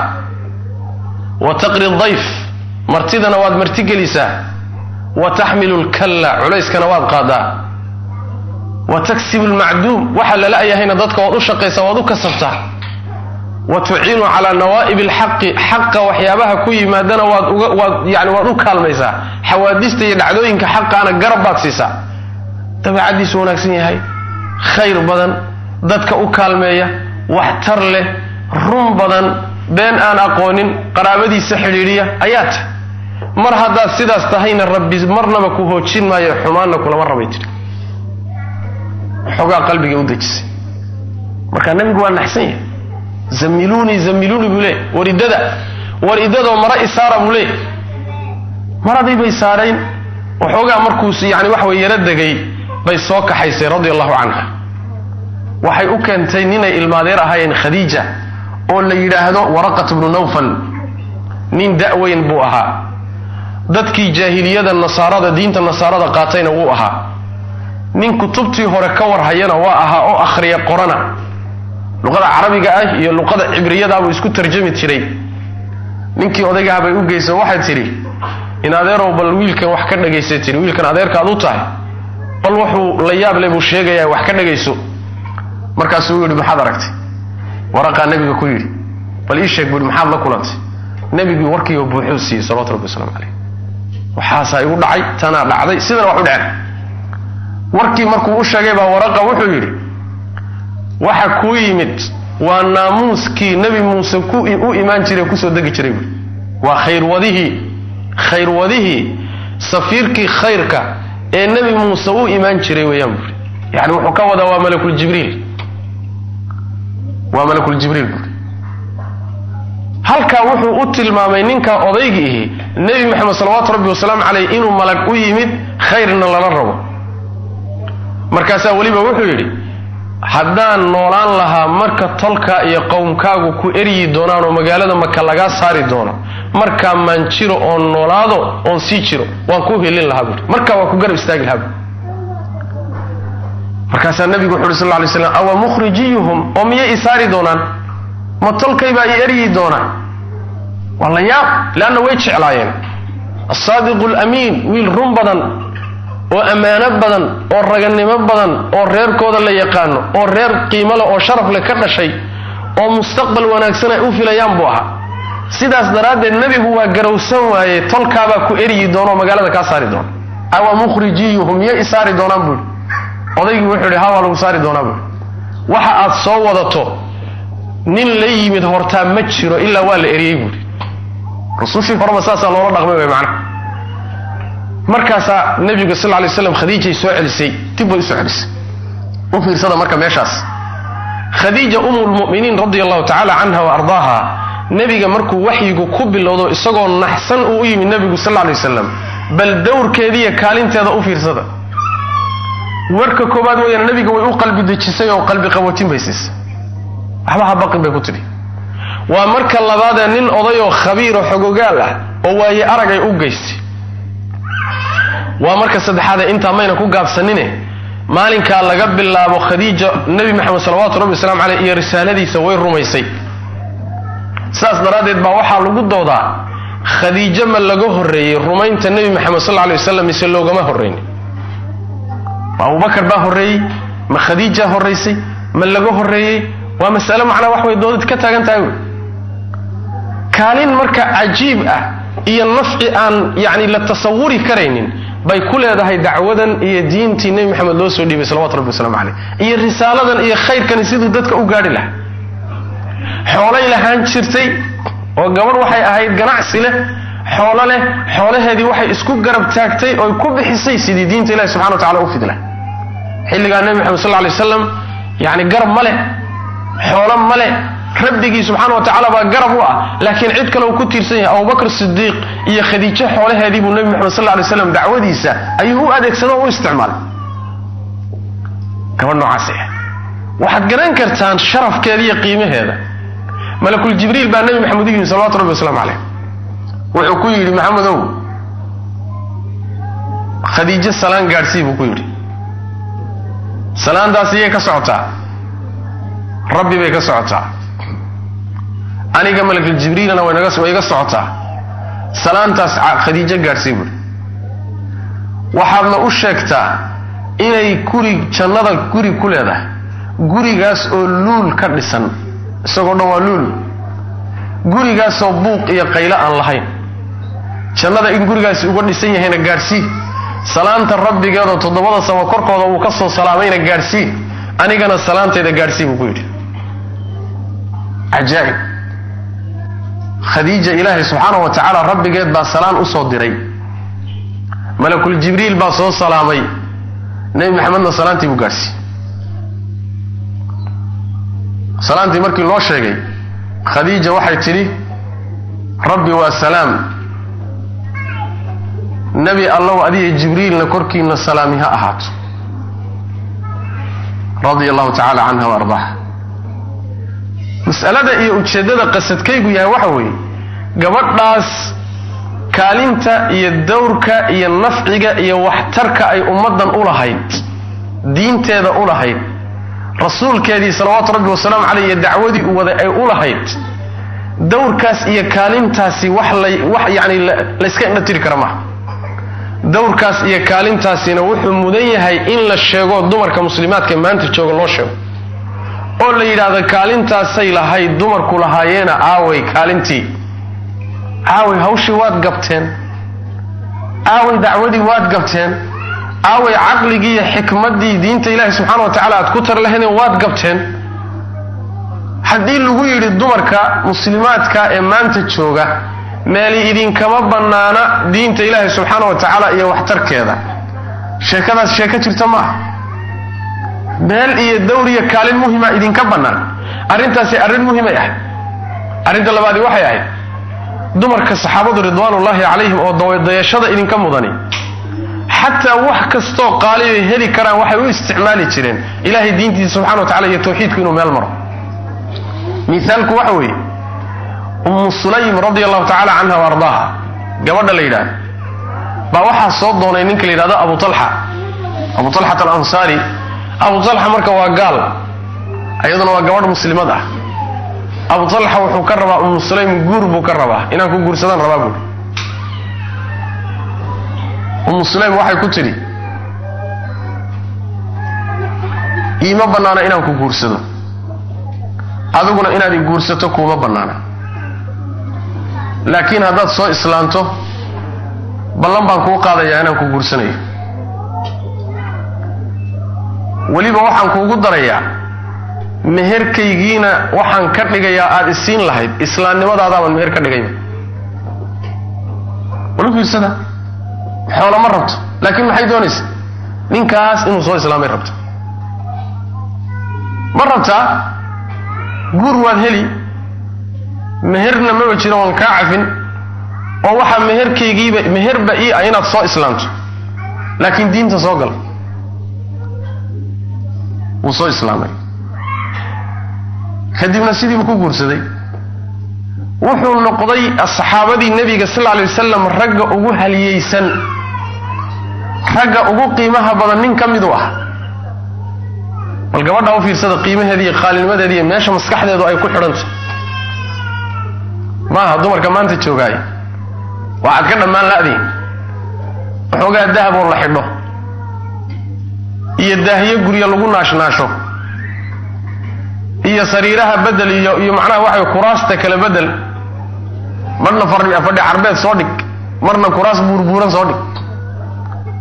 wa taqri dayf martidana waad martigelisaa wa taxmilu lkalla culayskana waad qaadaa wa taksibu lmacduum waxa lala-yahayna dadka waad u shaqaysaa waad u kasabtaa wa tuciinu calaa nawaa'ib alxaqi xaqa waxyaabaha ku yimaadana waad uga waad yani waad u kaalmaysaa xawaadista iyo dhacdooyinka xaqaana garab baad siisaa dabeecaddiisu wanaagsan yahay khayr badan dadka u kaalmeeya waxtar leh run badan been aan aqoonin qaraabadiisa xidhiidhiya ayaa tahy mar haddaad sidaas tahayna rabbi marnaba ku hoojin maayo xumaanna kulama rabay tiri xoogaa qalbiga u dejisay markaa nabigu waa naxsan yahay zamiluunii zamiluunii buu leey waridada waridadoo mara isaara buu leey maradii bay saarayn waxoogaa markuu yani waxa way yaro degay bay soo kaxaysay radia allahu canha waxay u keentay ninay ilmaadeer ahaayeen khadiija oo la yidhaahdo waraqat bnu nawfal nin da-weyn buu ahaa dadkii jaahiliyada nasaarada diinta nasaarada qaatayna wuu ahaa nin kutubtii hore ka warhayana waa ahaa oo akhriya qorana luqada carabiga ah iyo luqada cibriyadaabuu isku tarjami jiray ninkii odaygaha bay u geyso waxay tidhi in adeerow bal wiilkan wax ka dhagaysay tii wiilkan adeerkaad u tahay bal wuxuu la yaab le buu sheegayaa wax ka dhagayso markaasuu yidhi maxaad aragtay waraqaa nebiga ku yidhi bal ii sheeg buuhi maxaad la kulantay nebigii warkiioo buuxuu siiyey salawatu rabbi waslamu caleyh waxaasaa igu dhacay tanaa dhacday sidana wax u dhaceen warkii markuu u sheegay baa waraqa wuxuu yidhi waxa kuu yimid waa naamuuskii nebi muuse u imaan jiray kusoo degi jiray buui waa khayrwadihii khayrwadihii safiirkii khayrka ee nebi muuse u imaan jiray weeyaan buuri yani wuxuu ka wadaa waa malakuljibriil waa malakuljibriil buuri halkaa wuxuu u tilmaamay ninkaa odaygiihi nebi maxamed salawaatu rabbi wasalaamu caleyh inuu malag u yimid khayrna lala rabo markaasaa weliba wuxuu yidhi haddaan noolaan lahaa marka tolkaa iyo qowmkaagu ku eryi doonaan oo magaalada maka lagaa saari doono markaa maan jiro oon noolaado oon sii jiro waan ku helin lahaa buui markaa waan ku garab istaagi lahaa buui markaasaa nabigu wuxu uhi sal lay slam awa mukhrijiyuhum oo miyay i saari doonaan ma tolkaybaa i eryi doonaan waa la yaab leanna way jeclaayeen asaadiqu lamiin wiil run badan oo ammaano badan oo raganimo badan oo reerkooda la yaqaano oo reer qiimo leh oo sharaf leh ka dhashay oo mustaqbal wanaagsan ay u filayaan buu ahaa sidaas daraaddeed nebigu waa garowsan waaye tolkaabaa ku eryi doona oo magaalada kaa saari doona awa mukhrijiyuhum miya i saari doonaan buui odaygii wuxuu yidhi ha waa lagu saari doonaa buui waxa aad soo wadato nin la yimid hortaa ma jiro ilaa waa la eriyey buui rusushii horeba saasaa loola dhaqmay way macnaha markaasaa nebiga sal lay slam khadiijay soo celisay dib bay usoo celisay u fiirsada marka meeshaas khadiija umu lmuminiin radia allahu tacala canha wa ardaaha nebiga markuu waxyigu ku bilowdo isagoo naxsan uu u yimid nebigu sal lay wasalam bal dowrkeediiyo kaalinteeda u fiirsada warka koobaad weyaan nebiga way u qalbi dejisay oo qalbi qaboojin bay siisay waxba ha baqin bay ku tidhi waa marka labaadee nin odayoo khabiiroo xogogaal ah oo waaye arag ay u geystay waa marka saddexaadee intaa mayna ku gaabsanine maalinkaa laga bilaabo khadiija nebi maxamed salawaatu rabbi wasalaamu caleyh iyo risaaladiisa way rumaysay saas daraaddeed baa waxaa lagu doodaa khadiijo ma laga horreeyey rumaynta nebi maxamed sal lay wasalam mise loogama horrayn ma abubakar baa horreeyey ma khadiijaa horraysay ma laga horreeyey waa masale macnaa wax way doodad ka taagan tahay wey kaalin marka cajiib ah iyo nafci aan yani la tasawuri karaynin bay ku leedahay dacwadan iyo diintii nebi maxamed loo soo dhiibay salawatu rabbi wasalaamu caleyh iyo risaaladan iyo khayrkani siduu dadka u gaadhi lahaa xoolay lahaan jirtay oo gabarh waxay ahayd ganacsi leh xoolo leh xoolaheedii waxay isku garab taagtay oy ku bixisay sidii diinta ilahi subxana wa tacala u fidla xilligaa nebi maxamed sal lay slam yani garab ma leh xoolo ma leh rabbigii subxaana wa tacaala baa garab u ah laakiin cid kale uu ku tiirsan yahay abubakr sidiiq iyo khadiijo xoolaheedii buu nebi maxamed sal lay slam dacwadiisa ayuu u adeegsado o u isticmaalay gabadh noocaasi ah waxaad garan kartaan sharafkeeda iyo qiimaheeda malakul jibriil baa nebi maxamed u yimi salawatu rabbi waslamu caleyh wuxuu ku yidhi maxamedow khadiijo salaan gaadhsii buu ku yidhi salaantaas iyay ka socotaa rabbi bay ka socotaa aniga malakul jibriilna way iga socotaa salaantaas khadiijo gaadhsii buuhi waxaadna u sheegtaa inay guri jannada guri ku leedahay gurigaas oo luul ka dhisan isagoo dhan waa luul gurigaasoo buuq iyo qaylo aan lahayn jannada in gurigaasi uga dhisan yahayna gaadhsii salaanta rabbigeedoo toddobada samo korkooda uu ka soo salaamayna gaadhsii anigana salaantayda gaadhsii buu ku yidhi cajaa'ib khadiija ilaahay subxaana wa tacaala rabbigeed baa salaan u soo diray malakul jibriil baa soo salaamay nebi maxamedna salaantii buu gaadhsii salaantii markii loo sheegay khadiija waxay tidhi rabbi waa salaam nebi allow adiga jibriilna korkiina salaami ha ahaato radia allahu tacala canha wa ardaha mas'alada iyo ujeeddada qasadkaygu yahay waxa weeye gabadhaas kaalinta iyo dowrka iyo nafciga iyo waxtarka ay ummaddan u lahayd diinteeda u lahayd rasuulkeedii salawaatu rabbi wasalaamu caleyh iyo dacwadii u waday ay u lahayd dowrkaas iyo kaalintaasi wax lay wax yacni layska indha tiri kara maaha dowrkaas iyo kaalintaasina wuxuu mudan yahay in la sheego dumarka muslimaadka maanta jooga loo sheego oo la yidhaahdo kaalintaasay lahayd dumarku lahaayeena aaway kaalintii aaway hawshii waad gabteen aaway dacwadii waad gabteen aaway caqligii iyo xikmaddii diinta ilaahi subxaana wa tacala aad ku tar lahaydeen waad gabteen haddii lagu yidhi dumarka muslimaadka ee maanta jooga meeli idinkama bannaana diinta ilaahi subxaana wa tacaala iyo waxtarkeeda sheekadaas sheeko jirta maaha meel iyo dowr iyo kaalin muhima idinka bannaan arrintaasi arrin muhimay ahayd arrinta labaadi waxay ahayd dumarka saxaabadu ridwaanullaahi calayhim oo dayashada idinka mudani xataa wax kastoo qaaliyoy heli karaan waxay u isticmaali jireen ilaahay diintiisa subxana wa tacala iyo tawxiidku inuu meel maro miaalku waxa weeye ummu sulaym radia allahu tacala canha wa ardaaha gabadha la yidhaahdo baa waxaa soo doonay ninka la yidhahdo abu talxa abu talxat alansaari abu talxa marka waa gaal iyaduna waa gabadh muslimad ah abu talxa wuxuu ka rabaa ummu sulaym guur buu ka rabaa inaan ku guursadaan rabaa buuri ummu sulaym waxay ku tidhi iima bannaana inaan ku guursado adiguna inaad i guursato kuuma bannaana laakiin haddaad soo islaanto ballan baan kuu qaadayaa inaan ku guursanayo weliba waxaan kuugu darayaa meherkaygiina waxaan ka dhigayaa aada isiin lahayd islaamnimadaadaabaan meher ka dhigayba wala fiirsada xoola ma rabto laakiin maxay doonaysa ninkaas inuu soo islaamay rabto ma rabtaa guur waad heli meherna maba jiro waan kaa cafin oo waxaa meherkaygiiba meherba ii ah inaad soo islaamto laakiin diinta soo gal wuu soo islaamay kadibna sidiibu ku guursaday wuxuu noqday saxaabadii nebiga sal lla alay wasalam ragga ugu haliyeysan ragga ugu qiimaha badan nin ka midu ah bal gabadha u fiirsada qiimaheeda iyo qaalinimadeeda iyo meesha maskaxdeedu ay ku xidhantay maaha dumarka maanta joogaay waxaad ka dhammaan la'diin waxoogaa dahab oo la xidho iyo daahyo guryo lagu naashnaasho iyo sariiraha bedel iyo iyo macnaha waxay kuraasta kala bedel marna fadhi fadhi carbeed soo dhig marna kuraas buurbuuran soo dhig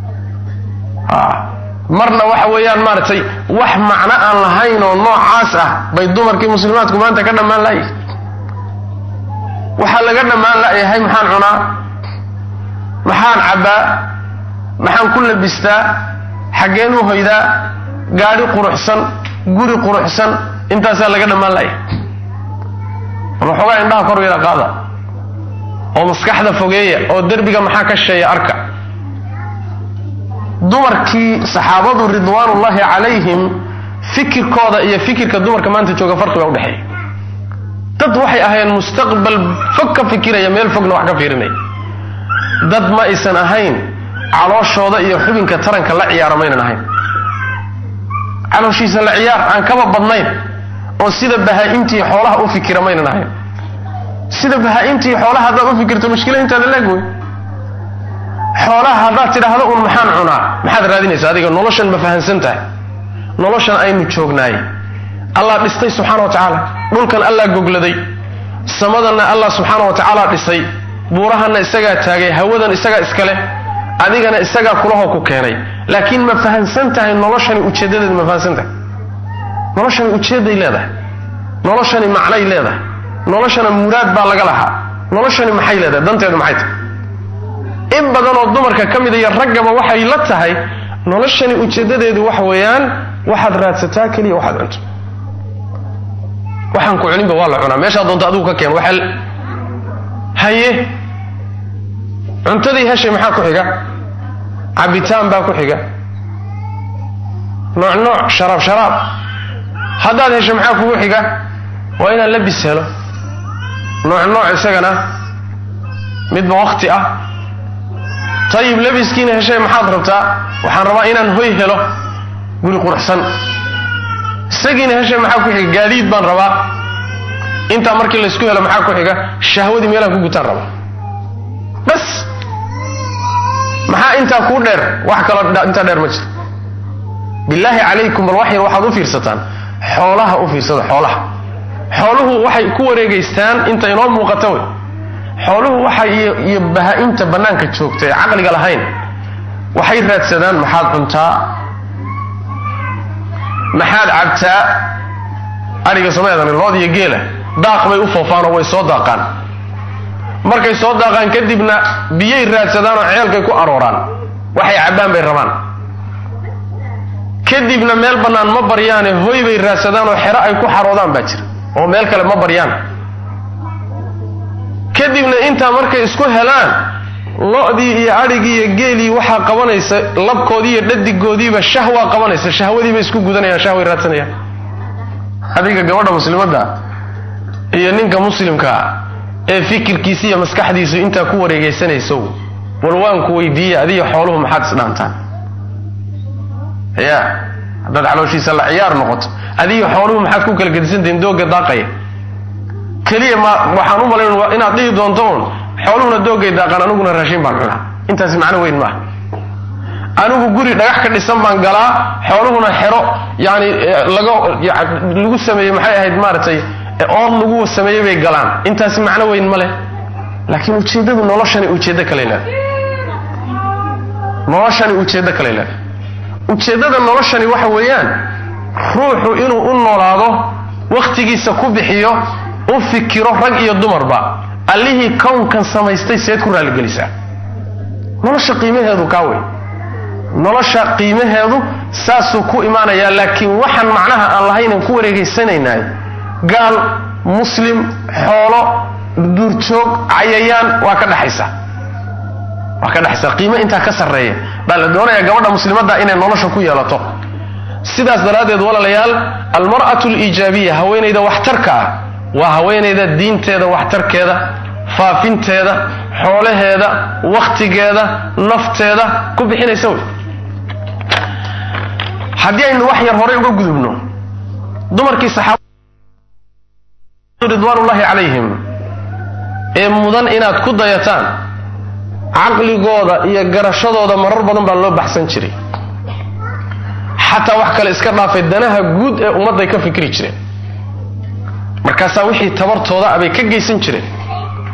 marna waxa weeyaan maaragtay wax macno aan lahayn oo noocaas ah bay dumarkii muslimaadku maanta ka dhammaan la'yihin waxaa laga dhammaan la'yahay maxaan cunaa maxaan cabbaa maxaan ku labistaa xaggeen u hoydaa gaadhi quruxsan guri quruxsan intaasaa laga dhammaan la'yahay bal waxoogaa indhaha kor yara qaada oo maskaxda fogeeya oo derbiga maxaa ka sheeya arka dumarkii saxaabadu ridwaanullaahi calayhim fikirkooda iyo fikirka dumarka maanta jooga farqiba udhexeeya dad waxay ahaayeen mustaqbal fog ka fikiraya meel fogna wax ka fiirinaya dad ma aysan ahayn calooshooda iyo xubinka taranka la ciyaara maynan ahayn calooshiisa la ciyaar aan kaba badnayn oo sida bahaa-imtii xoolaha u fikira maynan ahayn sida bahaa-imtii xoolaha haddaad u fikirto mushkila intaada leeg wey xoolaha haddaad tidhaahdo un maxaan cunaa maxaad raadinaysaa adiga noloshan ma fahansan tahay noloshan aynu joognaay allah dhistay subxaana wa tacaala dhulkan allah gogladay samadanna allah subxaana wa tacaala dhisay buurahanna isagaa taagay hawadan isagaa iskale adigana isagaa kulahoo ku keenay laakiin ma fahansan tahay noloshani ujeeddadeed ma fahansan tahay noloshani ujeedday leedahay noloshani macnay leedahay noloshana muraad baa laga lahaa noloshani maxay leedahay danteedu maxay tahay in badan oo dumarka ka mid iyo raggaba waxay la tahay noloshani ujeeddadeedu waxa weeyaan waxaad raadsataa keliya waxaad cunto waxaan ku cuninba waa la cunaa meeshaad doonto adigu ka keen waxal haye cuntadii heshay maxaa ku xiga cabitaan baa ku xiga nooc nooc sharaab sharaab haddaad hesho maxaa kugu xiga waa inaad labis helo nooc nooc isagana midba wakti ah tayib labiskiina heshay maxaad rabtaa waxaan rabaa inaan hoy helo guri quruxsan isagiina heshay maxaa ku xiga gaadiid baan rabaa intaa markii laysku helo maxaa ku xiga shahwadii meelaha ku gutaan rabaa bas maxaa intaa kuu dheer wax kaloo intaa dheer ma jiro bilaahi calaykum bal wax yar waxaad u fiirsataan xoolaha u fiirsada xoolaha xooluhu waxay ku wareegaystaan inta inoo muuqata wey xooluhu waxa iyo bahaa-imta bannaanka joogta ee caqliga lahayn waxay raadsadaan maxaad cuntaa maxaad cabtaa ariga somaadani lood iyo geela daaq bay u foofaanoo way soo daaqaan markay soo daaqaan kadibna biyay raadsadaanoo ceelkay ku arooraan waxay cabbaan bay rabaan kadibna meel bannaan ma baryaane hoy bay raadsadaanoo xero ay ku xaroodaan baa jira oo meel kale ma baryaan kadibna intaa markay isku helaan lo-dii iyo adhigii iyo geelii waxaa qabanaysa labkoodii iyo dhadigoodiiba shahwaa qabanaysa shahwadiibay isku gudanayaan shahway raadsanayaan adiga gabadha muslimadda iyo ninka muslimkaa ee fikirkiisa iyo maskaxdiisu intaa ku wareegaysanaysow walwaanku weydiiya adiga xooluhu maxaad isdhaantaan ya haddaad calooshiisa la ciyaar noqoto adiga xooluhu maxaad ku kala gedisantahin dooga daaqaya keliya ma waxaan u malayn inaad dhihi doonto un xooluhuna doogay daaqaan aniguna raashin baan cunaa intaasi macno weyn maaha anigu guri dhagax ka dhisan baan galaa xooluhuna xero yani laga lagu sameeyey maxay ahayd maaragtay ood lagu sameeyey bay galaan intaasi macno weyn ma leh laakiin ujeeddadu noloshani ujeeddo kale leedahay noloshani ujeeddo kale leedahay ujeeddada noloshani waxa weeyaan ruuxu inuu u noolaado wakhtigiisa ku bixiyo u fikiro rag iyo dumarba allihii kownkan samaystay seed ku raalligelisaa nolosha qiimaheedu kaa wey nolosha qiimaheedu saasuu ku imaanayaa laakiin waxaan macnaha aan lahaynan ku wareegaysanaynaay gaal muslim xoolo duurjoog cayayaan waa ka dhexaysa waa ka dhexaysa qiimo intaa ka sarreeya baa la doonayaa gabadha muslimadda inay nolosha ku yeelato sidaas daraaddeed walaalayaal almar'atu alijaabiya haweenayda waxtarka ah waa haweenayda diinteeda waxtarkeeda faafinteeda xoolaheeda wakhtigeeda nafteeda ku bixinaysa wey haddii aynu wax yar horay uga gudubno dumarkii saxaabada ridwaanullaahi calayhim ee mudan inaad ku dayataan caqligooda iyo garashadooda marar badan baa loo baxsan jiray xataa wax kale iska dhaafay danaha guud ee ummadday ka fikri jireen markaasaa wixii tabartooda ah bay ka geysan jireen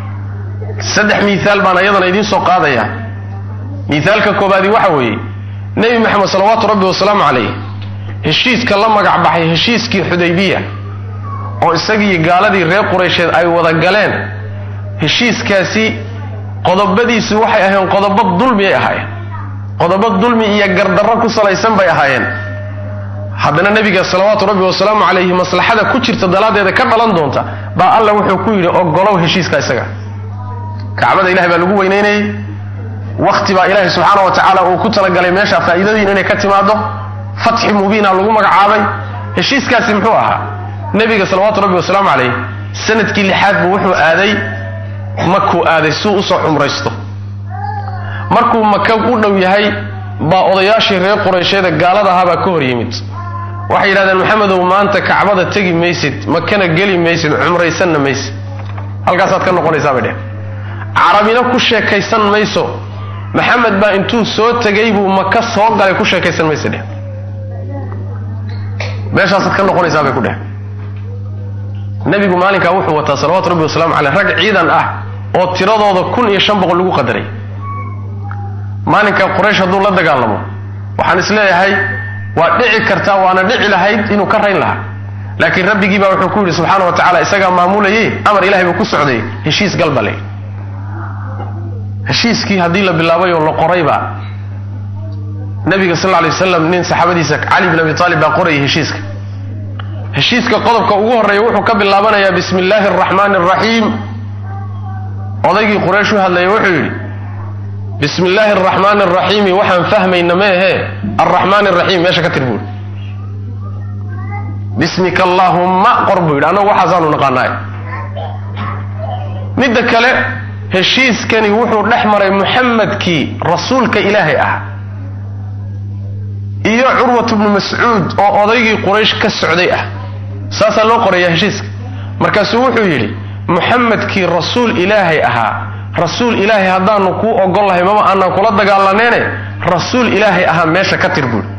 saddex miihaal baan iyadana idiin soo qaadayaa miihaalka koobaadi waxa weeye nebi maxamed salawaatu rabbi wasalaamu calayh heshiiska la magac baxay heshiiskii xudaybiya oo isagii gaaladii reer quraysheed ay wada galeen heshiiskaasi qodobadiisu waxay ahayn qodobo dulmiyay ahaayeen qodobo dulmi iyo gardarro ku salaysan bay ahaayeen haddana nebiga salawaatu rabbi wasalaamu calayhi maslaxada ku jirta dalaaddeeda ka dhalan doonta baa alla wuxuu ku yidhi ogolow heshiiska isaga kacbada ilahay baa lagu weynaynayey wakhti baa ilaahay subxaana wa tacaala uu ku talagalay meesha faa'iidadiin inay ka timaado fatxi mubiina lagu magacaabay heshiiskaasi muxuu ahaa nebiga salawaatu rabbi wasalaamu calayh sanadkii lixaad buu wuxuu aaday makuu aaday suu usoo cumraysto markuu maka u dhow yahay baa odayaashii reer quraysheeda gaalada ahaabaa ka hor yimid waxay yidhahdeen maxamedow maanta kacbada tegi maysid makana geli maysid cumraysanna maysid halkaasaad ka noqonaysaa bay dheh carabina ku sheekaysan mayso maxamed baa intuu soo tegay buu maka soo galay ku sheekaysan maysa dheh meeshaasaad ka noqonaysaa bay ku dheh nebigu maalinkaa wuxuu wataa salawatu rabbi wasalaamu caleyh rag ciidan ah oo tiradooda kun iyo shan boqol lagu qadaray maalinka quraysh hadduu la dagaalamo waxaan isleeyahay waa dhici kartaa waana dhici lahayd inuu ka rayn lahaa laakiin rabbigii baa wuxuu ku yidhi subxaana wa tacala isagaa maamulayay amar ilahay buu ku socday heshiis galba le heshiiskii haddii la bilaabay oo la qorayba nabiga sal lay waslam nin saxaabadiisa cali bin abi aalib baa qorayay heshiiska heshiiska qodobka ugu horreeya wuxuu ka bilaabanayaa bismi illaahi araxmaani araxiim odaygii quraysh u hadlaya wuxuu yidhi bismi illaahi araxmaani araxiimi waxaan fahmayna meehe arraxmaani araxiim meesha ka tir buuri bismika allaahumma qor buu yidhi annagu waxaasaanu naqaanaay midda kale heshiiskani wuxuu dhex maray muxamedkii rasuulka ilaahay ah iyo curwat bnu mascuud oo odaygii quraysh ka socday ah saasaa loo qoraya heshiiska markaasuu wuxuu yidhi muxamedkii rasuul ilaahay ahaa rasuul ilaahay haddaanu kuu ogol lahay mama aanaan kula dagaalaneene rasuul ilaahay ahaa meesha ka tir buuri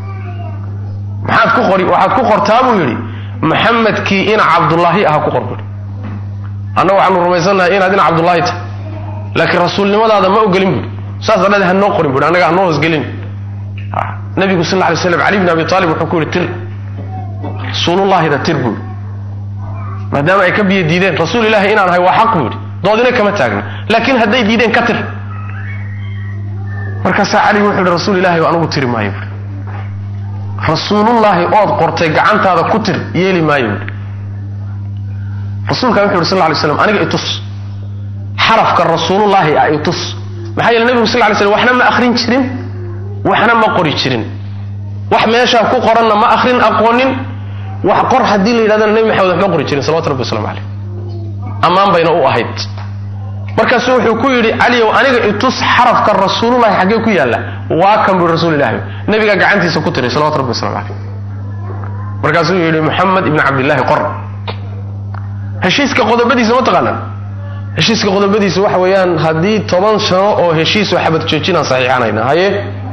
maxaad ku qori waxaad ku qortaa buu yidhi muxamedkii ina cabdullaahi aha ku qor buuri annaga waxaanu rumaysannahay inaad ina cabdullaahi tahay laakiin rasuulnimadaada ma ogolin buuri saas adhada ha noo qorin buuri annaga ha noo hoosgelin nabigu sal lay slam cali bin abi aalib wuxuu ku yidhi tir rasuulullaahida tir buuri maadaama ay ka biyo diideen rasuul ilaahi inaan ahay waa xaq buuri doodina kama taagna laakiin hadday diideen ka tir markaasaa cali wuxuu yidhi rasuul ilahi anugu tiri maayo buuri rasuulullaahi ood qortay gacantaada ku tir yeeli maayo buuri rasuulka wuxu yhi sal lay slam aniga itus xarafka rasuulullaahi ah itus maxaa yeele nebigu sal lay slam waxna ma akhrin jirin waxna ma qori jirin wax meeshaa ku qoranna ma akhrin aqoonin wax qor haddii la yidhahdana nebi maxamed wax ma qori jirin salawatu rabbi waslamu caleyh ammaan bayna u ahayd markaasuu wuxuu ku yidhi caliyow aniga itus xarafka rasuulullahi xaggee ku yaalla waa kan bui rasuul ilahi nebigaa gacantiisa ku tiray salawatu rabbi waslamu caleyh markaasuu yidhi muxamed ibni cabdillahi qor heshiiska qodobadiisa ma taqaanaan heshiiska qodobadiisa waxa weeyaan haddii toban sano oo heshiisoo xabad joojinaan saxiixanayna haye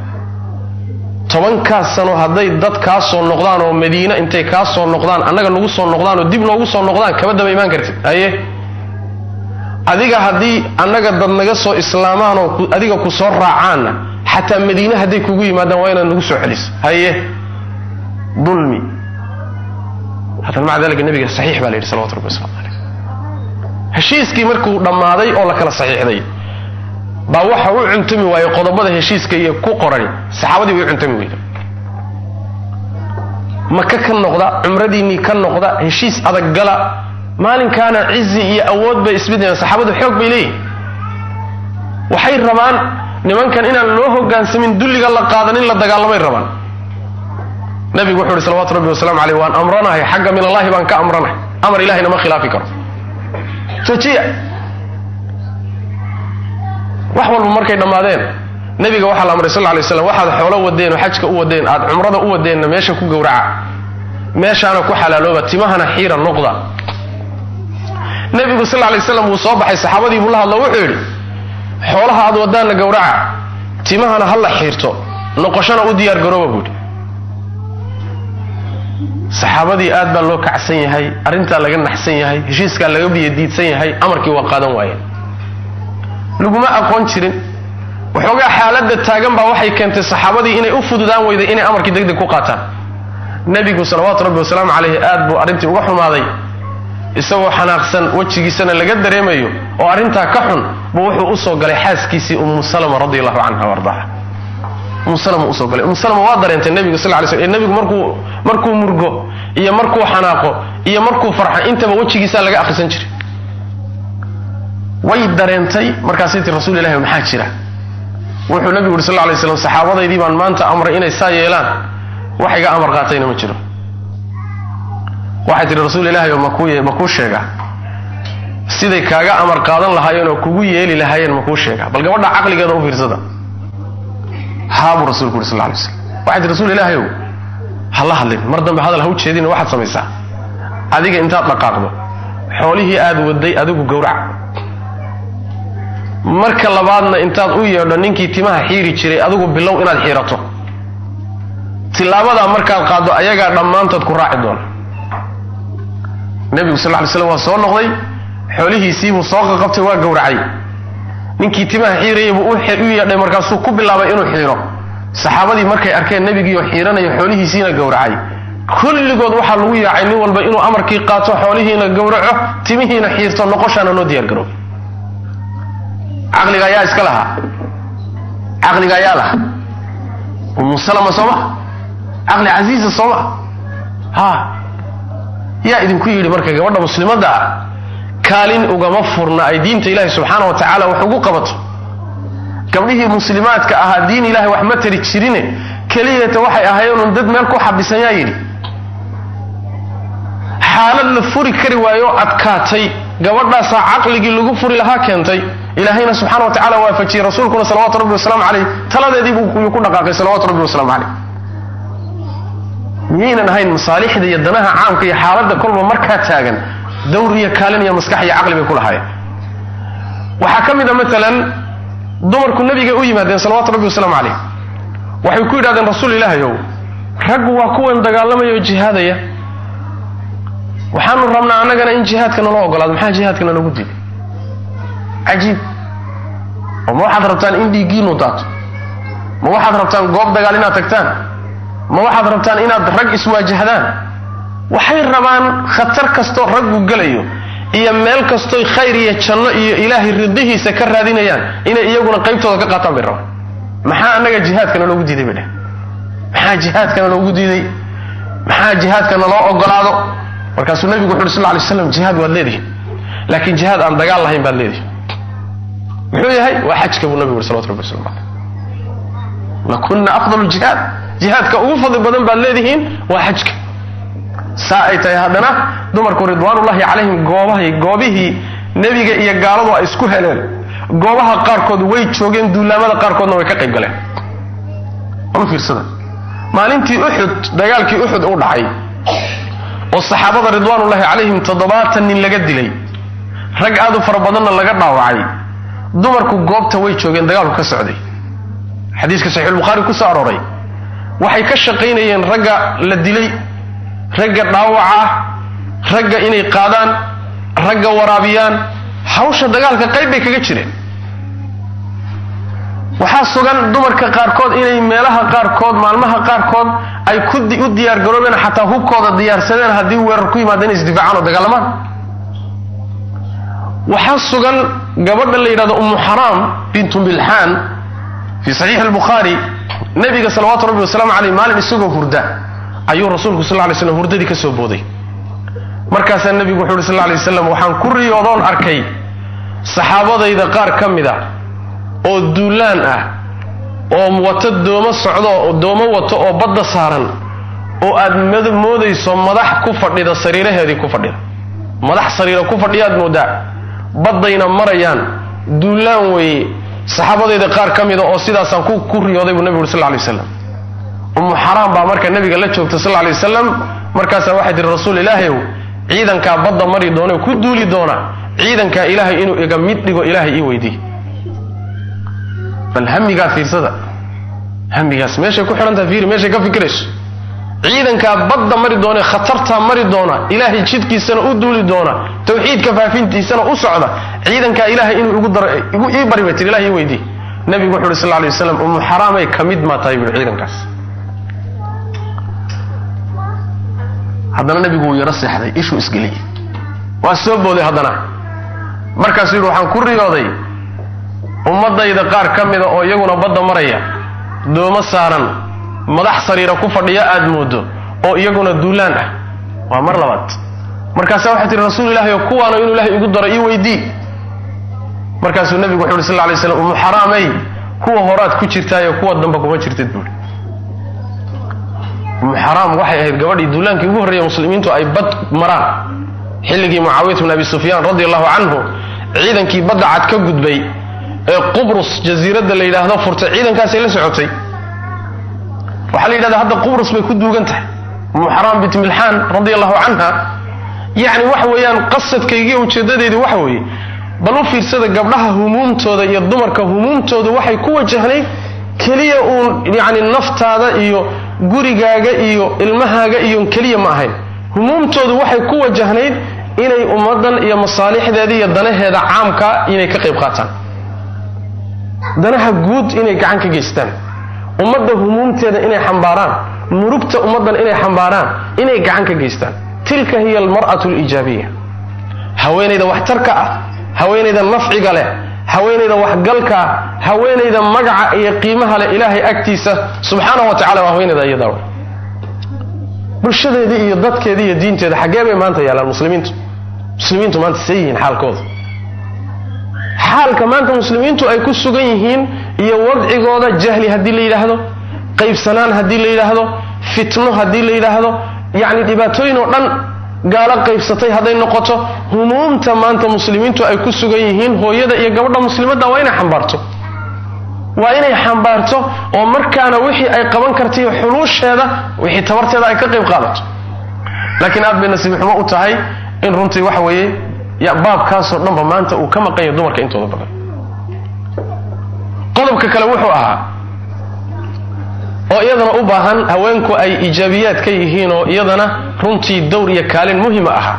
tobankaas sano hadday dad kaa soo noqdaan oo madiine intay kaa soo noqdaan annaga nagu soo noqdaan oo dib noogu soo noqdaan kama daba imaan kartid haye adiga haddii annaga dad naga soo islaamaan oo adiga ku soo raacaanna xataa madiine hadday kugu yimaadaan waa inaad nagu soo celiso haye dulmi haddana maca dalika nabiga saxiix baa la yidhi salawatu rabbi waslamu caleyh heshiiskii markuu dhammaaday oo la kala saxiixday baa waxa u cuntami waayey qodobada heshiiska iyo ku qorani saxaabadii way u cuntami weyda maka ka noqda cumradiinnii ka noqda heshiis adag gala maalinkaana cizi iyo awood bay isbeddeleen saxaabadu xoog bay leeyihin waxay rabaan nimankan inaan loo hogaansamin dulliga la qaadan in la dagaalamay rabaan nabigu wuxu uhi salawatu rabbi wasalaamu caleyh waan amranahay xagga min allahi baan ka amranahay amar ilahina ma khilaafi karo joojiya wax walba markay dhammaadeen nabiga waxaa la amray sal ly slam waxaad xoolo wadeen oo xajka u wadeen aad cumrada u wadeenna meesha ku gowraca meeshaana ku xalaalooba timahana xiira noqda nabigu sal lay slam wuu soo baxay saxaabadii buu la hadlo wuxuu yidhi xoolaha aad wadaanna gowraca timahana ha la xiirto noqoshana u diyaar garooba buuhi saxaabadii aad baa loo kacsan yahay arrintaa laga naxsan yahay heshiiskaa laga biyadiidsan yahay amarkii waa qaadan waayeen laguma aqoon jirin waxoogaa xaaladda taagan baa waxay keentay saxaabadii inay u fududaan weyday inay amarkii degdeg ku qaataan nebigu salawaatu rabbi wasalaamu calayhi aad buu arrintii uga xumaaday isagoo xanaaqsan wejigiisana laga dareemayo oo arrintaa ka xun buu wuxuu usoo galay xaaskiisii ummu salama radi allahu canha ardaha ummu salama usoo galay ummu salama waa dareentay nebiga sal ly sl nebigu markuu markuu murgo iyo markuu xanaaqo iyo markuu farxo intaba wejigiisaa laga akhrisan jiray way dareentay markaasay tii rasuul ilahi maxaa jira wuxuu nebigu yuri sal lay slam saxaabadaydii baan maanta amray inay saa yeelaan wax iga amar qaatayna ma jiro waxay tihi rasuul ilaahay oo makuu makuu sheegaa siday kaaga amar qaadan lahaayeen oo kugu yeeli lahaayeen makuu sheegaa bal gabadha caqligeeda u fiirsada haa buu rasulku yuri sal lay slam waxay tihi rasuul ilaahayow ha la hadlin mar dambe hadal ha u jeedin waxaad samaysaa adiga intaad dhaqaaqdo xoolihii aad waday adigu gowrac marka labaadna intaad u yeedho ninkii timaha xiiri jiray adigu bilow inaad xiirato tilaabadaa markaad qaaddo ayagaa dhammaantood ku raaci doona nebigu sal ly slam waa soo noqday xoolihiisiibuu soo qaqabtay waa gowracay ninkii timaha xiirayay buu u yeedhay markaasuu ku bilaabay inuu xiiro saxaabadii markay arkeen nebigiioo xiiranayo xoolihiisiina gowracay kulligood waxaa lagu yaacay nin walba inuu amarkii qaato xoolihiina gowraco timihiina xiirto noqoshaana noo diyaargaro caqliga ayaa iska lahaa caqliga ayaa laha umu salama sooma caqli casiisa sooma ha yaa idinku yidhi marka gabadha muslimadda ah kaalin ugama furna ay diinta ilaahi subxaana wa tacaala wax ugu qabato gabdhihii muslimaadka ahaa diin ilahay wax ma tari jirine keliyata waxay ahaayeenun dad meel ku xabisan yaa yidhi xaalad la furi kari waayo adkaatay gabadhaasaa caqligii lagu furi lahaa keentay ilaahayna subxana wa tacala waafajiyey rasuulkuna salawatu rabbi wasalaamu caleyh taladeedii buu ku dhaqaaqay salawatu rabbi wasalaamu caleyh miyaynan ahayn masaalixda iyo danaha caamka iyo xaaladda kolba markaa taagan dawr iyo kaalin iyo maskax iyo caqli bay ku lahaayeen waxaa ka mid a maalan dumarku nabigay u yimaadeen salawatu rabbi wasalaamu caleyh waxay ku yidhahdeen rasuul ilaahayow raggu waa kuwan dagaalamaya oo jihaadaya waxaanu rabnaa annagana in jihaadka naloo ogolaado maxaa jihaadka nalogu diiday cajiib oo ma waxaad rabtaan in dhiiggiinu daato ma waxaad rabtaan goob dagaal inaad tagtaan ma waxaad rabtaan inaad rag iswaajahdaan waxay rabaan khatar kastoo raggu gelayo iyo meel kastoy khayr iyo janno iyo ilaahay ridihiisa ka raadinayaan inay iyaguna qaybtooda ka qaataan bay rabaan maxaa annaga jihaadkana loogu diiday bay dheh maxaa jihaadkana loogu diiday maxaa jihaadkana loo ogolaado markaasuu nabigu wuxu uhi sal lay slam jihaad waad leedihin laakiin jihaad aan dagaal lahayn baad leedihin muxuu yahay waa xajka buu nabigu yuri salawatu rabbi wasalam aleyh lakuna afdal jihaad jihaadka ugu fadli badan baad leedihiin waa xajka saa ay tahay haddana dumarku ridwaanullahi calayhim goobahay goobihii nebiga iyo gaaladu ay isku heleen goobaha qaarkood way joogeen duulaamada qaarkoodna way ka qayb galeen ama fiirsada maalintii uxud dagaalkii uxud uu dhacay oo saxaabada ridwaanullahi calayhim toddobaatan nin laga dilay rag aad u fara badanna laga dhaawacay dumarku goobta way joogeen dagaalku ka socday xadiiska saxiixulbukhaari ku soo arooray waxay ka shaqaynayeen ragga la dilay ragga dhaawaca ah ragga inay qaadaan ragga waraabiyaan hawsha dagaalka qayb bay kaga jireen waxaa sugan dumarka qaarkood inay meelaha qaarkood maalmaha qaarkood ay u diyaargaroobeen xataa hubkooda diyaarsadeen haddii weerar ku yimaada inay isdifaacaan oo dagaalamaan waxaa sugan gabadha la yidhahdo ummu xaraam bintu milxaan fii saxiixi albukhaari nebiga salawaatu rabbi wasalaamu caleyh maalin isagoo hurda ayuu rasuulku sal lay slam hurdadii ka soo booday markaasaa nebigu wuxu uhi sal lay waslam waxaan ku riyoodoon arkay saxaabadayda qaar ka mid a oo duulaan ah oo wato doomo socdo doomo wato oo badda saaran oo aad moodayso madax ku fadhida sariiraheedii ku fadhida madax sariira ku fadhiyaad moodaa baddayna marayaan duulaan weeye saxaabadayda qaar ka mida oo sidaasaan ku riyooday buu nebigu uri sal lay waslam ummu xaraam baa marka nebiga la joogta sal lay wasalam markaasaa waxay tihi rasuul ilaahayow ciidankaa badda mari doona ku duuli doona ciidankaa ilaahay inuu iga mid dhigo ilaahay ii weydiiy bal hamigaa fiirsada hamigaas meeshay ku xidhantaha fiiri meeshay ka fikirayso ciidankaa badda mari doona khatartaa mari doona ilaahay jidkiisana u duuli doona tawxiidka faafintiisana u socda ciidankaa ilaahay inuu igu daro ii bari bay tii ilahay ii weydiiy nebigu wuxu uhi sal lay waslam umu xaraamay ka mid maa tahay buui ciidankaas haddana nebigu wuu yaro seexday ishuu isgeliyey waa soo booday haddana markaasuu yidhi waxaan ku riyooday ummadayda qaar ka mida oo iyaguna badda maraya doomo saaran madax sariira ku fadhiya aad moodo oo iyaguna duulaan ah waa mar labaad markaasaa waxay tihi rasuul ilahi oo kuwaana inuu ilahay igu daro ii weydii markaasuu nebigu wuxu uhi sal lay slam umu xaraamay kuwa horaad ku jirtaayo kuwa damba kuma jirtid buui umu xaraam waxay ahayd gabadhii duulaankii ugu horreeya muslimiintu ay bad maraan xilligii mucaawiyat bn abi sufyaan radi allahu canhu ciidankii badda cad ka gudbay ee qubrus jasiiradda la yidhaahdo furtay ciidankaasay la socotay waxaa la yidhahda hadda qubrus bay ku duugan tahay umu xaraam bint milxaan radi allahu canha yacni waxa weeyaan qasadkaygiiy ujeedadeedii waxa weeye bal u fiirsada gabdhaha humuumtooda iyo dumarka humuumtooda waxay ku wajahnayd keliya uun yacni naftaada iyo gurigaaga iyo ilmahaaga iyo keliya ma ahayn humuumtoodu waxay ku wajahnayd inay ummaddan iyo masaalixdeeda iyo danaheeda caamka inay ka qayb qaataan danaha guud inay gacan ka geystaan ummadda humuumteeda inay xambaaraan murugta ummaddan inay xambaaraan inay gacan ka geystaan tilka hiya almar'atu alijaabiya haweenayda waxtarka ah haweenayda nafciga leh haweenayda waxgalka ah haweenayda magaca iyo qiimaha leh ilaahay agtiisa subxaana wa tacala waa haweenayda iyadaa bulshadeedii iyo dadkeedii iyo diinteeda xaggee bay maanta yaallaan muslimiintu muslimiintu maanta see yihiin xaalkooda xaalka maanta muslimiintu ay ku sugan yihiin iyo wadcigooda jahli haddii la yidhaahdo qaybsanaan haddii la yidhaahdo fitno haddii la yidhaahdo yacni dhibaatooyin oo dhan gaalo qaybsatay hadday noqoto humuumta maanta muslimiintu ay ku sugan yihiin hooyada iyo gabadha muslimadda waa inay xambaarto waa inay xambaarto oo markaana wixii ay qaban kartay xuluusheeda wixii tabarteeda ay ka qayb qaadato laakiin aad bay nasiib xumo u tahay in runtii waxa weeye baabkaasoo dhanba maanta uu ka maqan yahay dumarka intooda badan qodobka kale wuxuu ahaa oo iyadana u baahan haweenku ay ijaabiyaad ka yihiin oo iyadana runtii dowr iyo kaalin muhima ahaa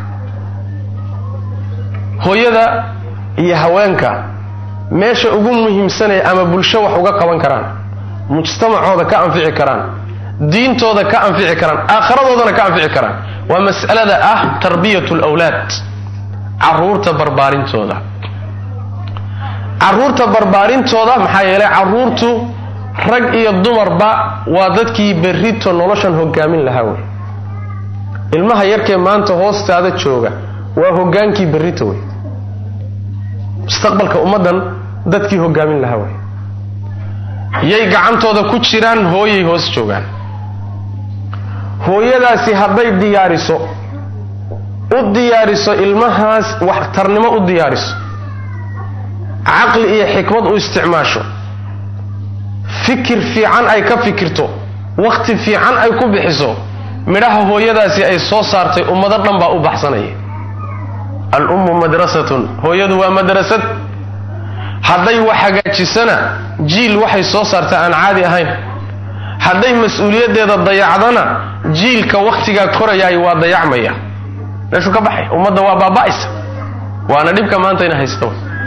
hooyada iyo haweenka meesha ugu muhiimsanee ama bulsho wax uga qaban karaan mujtamacooda ka anfici karaan diintooda ka anfici karaan aakhiradoodana ka anfici karaan waa mas'alada ah tarbiyat lwlaad caruurta barbaarintooda caruurta barbaarintooda maxaa yeelay caruurtu rag iyo dumarba waa dadkii berrito noloshan hogaamin lahaa wey ilmaha yarkee maanta hoostaada jooga waa hogaankii berrito wey mustaqbalka ummaddan dadkii hogaamin lahaa wey yay gacantooda ku jiraan hooyay hoos joogaan hooyadaasi hadday diyaariso u diyaariso ilmahaas waxtarnimo u diyaariso caqli iyo xikmad u isticmaasho fikir fiican ay ka fikirto wakhti fiican ay ku bixiso midhaha hooyadaasi ay soo saartay ummado dhan baa u baxsanaya al-ummu madrasatun hooyadu waa madrasad hadday wax hagaajisana jiil waxay soo saartaa aan caadi ahayn hadday mas-uuliyaddeeda dayacdana jiilka wakhtigaa korayaay waa dayacmaya meeshuu ka baxay ummadda waa baaba'aysa waana dhibka maanta ina haysta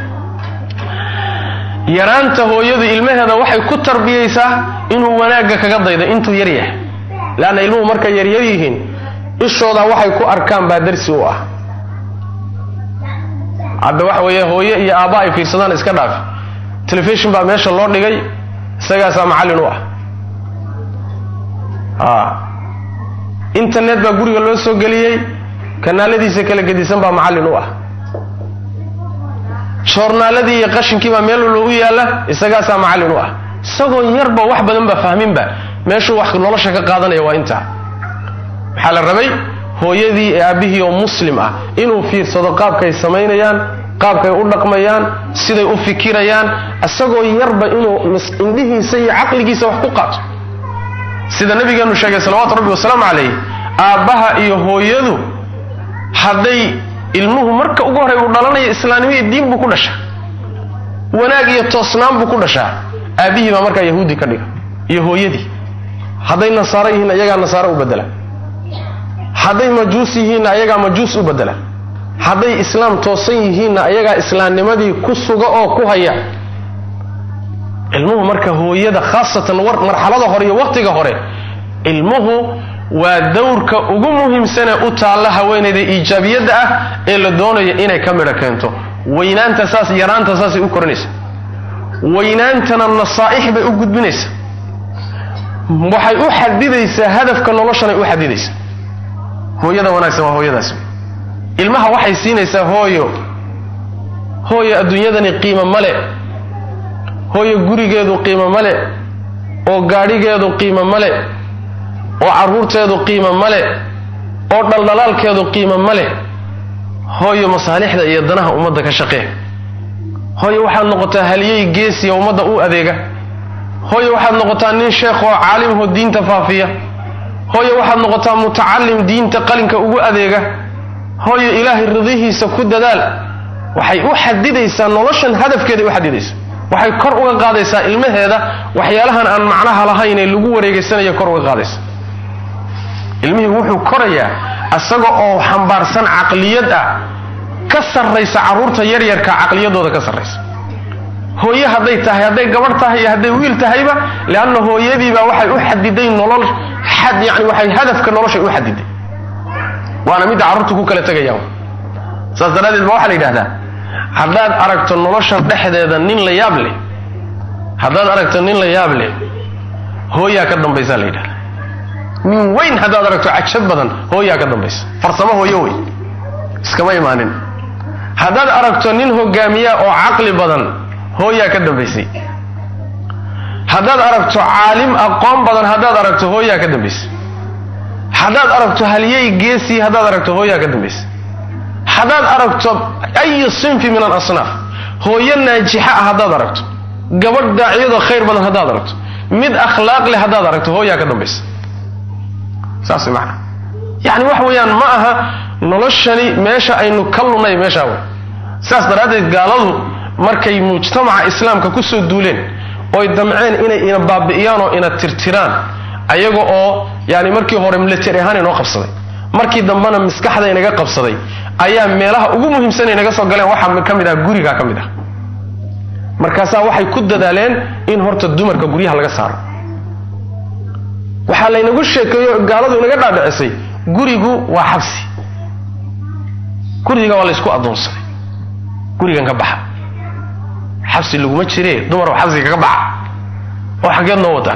yaraanta hooyadu ilmaheeda waxay ku tarbiyaysaa inuu wanaagga kaga daydo intuu yar yahay leanna ilmuhu markay yaryar yihiin ishooda waxay ku arkaan baa darsi u ah hadda waxa weeye hooye iyo aabba ay fiirsadaan iska dhaafi telefishon baa meesha loo dhigay isagaasaa macallin u ah a internet baa guriga loo soo geliyey kanaaladiisa kala gedisan baa macallin u ah joornaaladii iyo qashinkii baa meel walba u yaalla isagaasaa macallin u ah isagoo yarba wax badan ba fahminba meeshuu wax nolosha ka qaadanaya waa intaa waxaa la rabay hooyadii ee aabbihii oo muslim ah inuu fiirsado qaabkay samaynayaan qaabkay u dhaqmayaan siday u fikirayaan isagoo yarba inuu indhihiisa iyo caqligiisa wax ku qaato sida nabigeenu sheegay salawaatu rabbi wasalaamu calayh aabbaha iyo hooyadu hadday ilmuhu marka ugu horey uu dhalanayo islaanimo iyo diin buu ku dhashaa wanaag iyo toosnaan buu ku dhashaa aabbihii baa markaa yahuudi ka dhiga iyo hooyadii hadday nasaaro yihiin ayagaa nasaaro u bedela hadday majuus yihiinna ayagaa majuus u bedela hadday islaam toosan yihiinna ayagaa islaamnimadii ku suga oo ku haya ilmuhu marka hooyada khaasatan marxalada hore iyo wakhtiga hore ilmuhu waa dowrka ugu muhiimsanee u taalla haweenayda iijaabiyadda ah ee la doonayo inay ka midho keento weynaanta saas yaraanta saasay u korinaysa weynaantana nasaa'ix bay u gudbinaysa waxay u xadidaysaa hadafka noloshanay u xadidaysaa hooyada wanaagsan waa hooyadaas ilmaha waxay siinaysaa hooyo hooyo adduunyadani qiimo male hooyo gurigeedu qiimo male oo gaadhigeedu qiimo male oo carruurteedu qiimo male oo dhaldhalaalkeedu qiimo male hooyo masaalixda iyo danaha ummadda ka shaqee hooyo waxaad noqotaa haliyey geesiya ummadda u adeega hooyo waxaad noqotaa nin sheekh oo caalimho diinta faafiya hooyo waxaad noqotaa mutacalim diinta qalinka ugu adeega hooyo ilaahay ridihiisa ku dadaal waxay u xadidaysaa noloshan hadafkeeday u xadidaysaa waxay kor uga qaadaysaa ilmaheeda waxyaalahan aan macnaha lahayn ee lagu wareegaysanayo kor uga qaadaysa ilmihii wuxuu korayaa isaga oo xambaarsan caqliyad ah ka sarraysa carruurta yaryarka caqliyadooda ka sarraysa hooye hadday tahay hadday gabadh tahay iyo hadday wiil tahayba leanna hooyadiibaa waxay u xadiday nolol xad yani waxay hadafka noloshay u xadiday waana midda carruurta ku kala tegayaan saas daraaddeed ba waxaa la yidhahdaa haddaad aragto noloshan dhexdeeda nin la yaab leh haddaad aragto nin la yaab leh hooyaa ka dambaysaa la yidhahda nin weyn haddaad aragto cajab badan hooyaa ka dambaysa farsamo hooyo wey iskama imaanin haddaad aragto nin hogaamiya oo caqli badan hooyaa ka dambaysay haddaad aragto caalim aqoon badan haddaad aragto hooyaa ka dambaysay haddaad aragto halyey geesii haddaad aragto hooyaa ka dambaysay haddaad aragto ayi sinfi min alasnaaf hooyo naajixa ah haddaad aragto gabadh daaciyadoo khayr badan haddaad aragto mid akhlaaq leh haddaad aragto hooyaa ka dambaysa saas macna yacni wax weeyaan ma aha noloshani meesha aynu ka lunay meeshaa wey saas daraaddeed gaaladu markay mujtamaca islaamka kusoo duuleen oy damceen inay ina baabi'iyaan oo ina tirtiraan ayaga oo yani markii hore military ahaan inoo qabsaday markii dambena maskaxda inaga qabsaday ayaa meelaha ugu muhiimsan inaga soo galeen waxaa ka mid ah guriga ka mid ah markaasaa waxay ku dadaaleen in horta dumarka guryaha laga saaro waxaa laynagu sheekeeyo gaaladu inaga dhaadhicisay gurigu waa xabsi guriga waa laysku addoonsaday gurigan ka baxa xabsi laguma jire dumaroo xabsiga kaga baxa oo xaggeed noo wadaan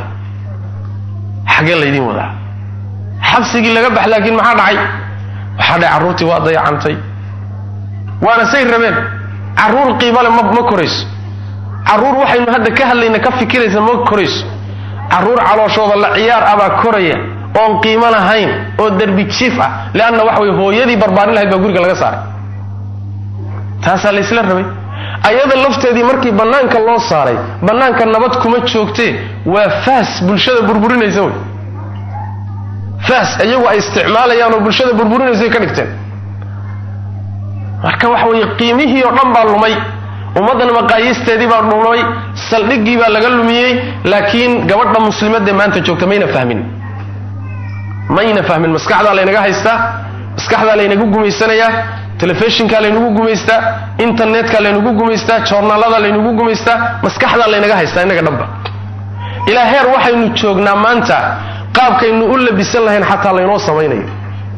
xaggee laydiin wadaa xabsigii laga bax laakiin maxaa dhacay waxaa dhacay carruurtii waa dayacantay waana say rabeen carruur qiibale ma ma korayso carruur waxaynu hadda ka hadlayna ka fikiraysa ma korayso carruur calooshooda la ciyaar ah baa koraya oon qiimo lahayn oo derbi jiif ah leanna waxa weye hooyadii barbaarin lahayd baa guriga laga saaray taasaa laysla rabay ayada lafteedii markii bannaanka loo saaray bannaanka nabad kuma joogtee waa faas bulshada burburinaysa wey faas iyagu ay isticmaalayaan oo bulshada burburinaysay ka dhigteen marka waxa weeye qiimihii oo dhan baa lumay ummaddan maqaayisteedii baa dhumay saldhiggii baa laga lumiyey laakiin gabadha muslimadee maanta joogta mayna fahmin mayna fahmin maskaxdaa laynaga haystaa maskaxdaa laynagu gumaysanayaa telefishinkaa laynagu gumaystaa internetka laynagu gumaystaa joornaalada laynagu gumaystaa maskaxdaa laynaga haystaa innaga dhanba ilaa heer waxaynu joognaa maanta qaabkaynu u labisan lahayn xataa laynoo samaynayo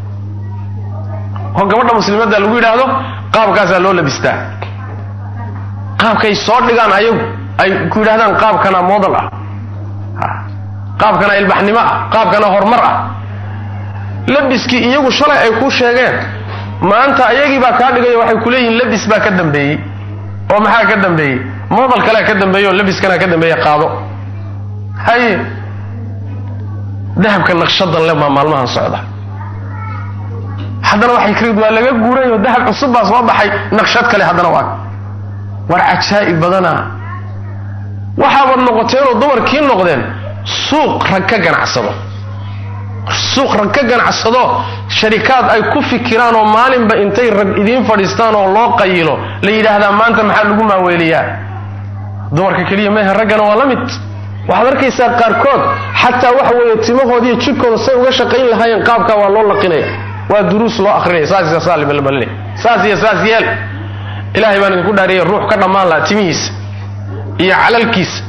oo gabadha muslimadda lagu yidhaahdo qaabkaasaa loo labistaa qaabkay soo dhigaan ayagu ay ku yidhahdaan qaabkana model ah qaabkana ilbaxnimo ah qaabkana horumar ah labiskii iyagu shalay ay ku sheegeen maanta ayagii baa kaa dhigayo waxay ku leeyihiin labis baa ka dambeeyey oo maxaa ka dambeeyey model kalea ka dambeeyey oo labiskana ka dambeeye qaado haye dahabka naqshadan le maa maalmahan socda haddana waxay ka waa laga guuray oo dahab cusub baa soo baxay naqshad kale haddana waa war cajaa'ib badana waxaabaad noqoteenoo dumarkii noqdeen suuq rag ka ganacsado suuq rag ka ganacsado sharikaad ay ku fikiraan oo maalinba intay rag idiin fadhiistaan oo loo qayilo la yidhaahdaa maanta maxaa lagu maaweeliyaa dumarka keliya mehe raggana waa la mid waxaad arkaysaa qaarkood xataa waxa weeye timahoodiiyo jidhkooda say uga shaqayn lahaayeen qaabkaa waa loo laqinaya waa duruus loo akrinaya saas iyo saas limalmalinaya saas iyo saas yeel ilaahay baan idinku dhaariyay ruux ka dhammaan laha timihiisa iyo calalkiisa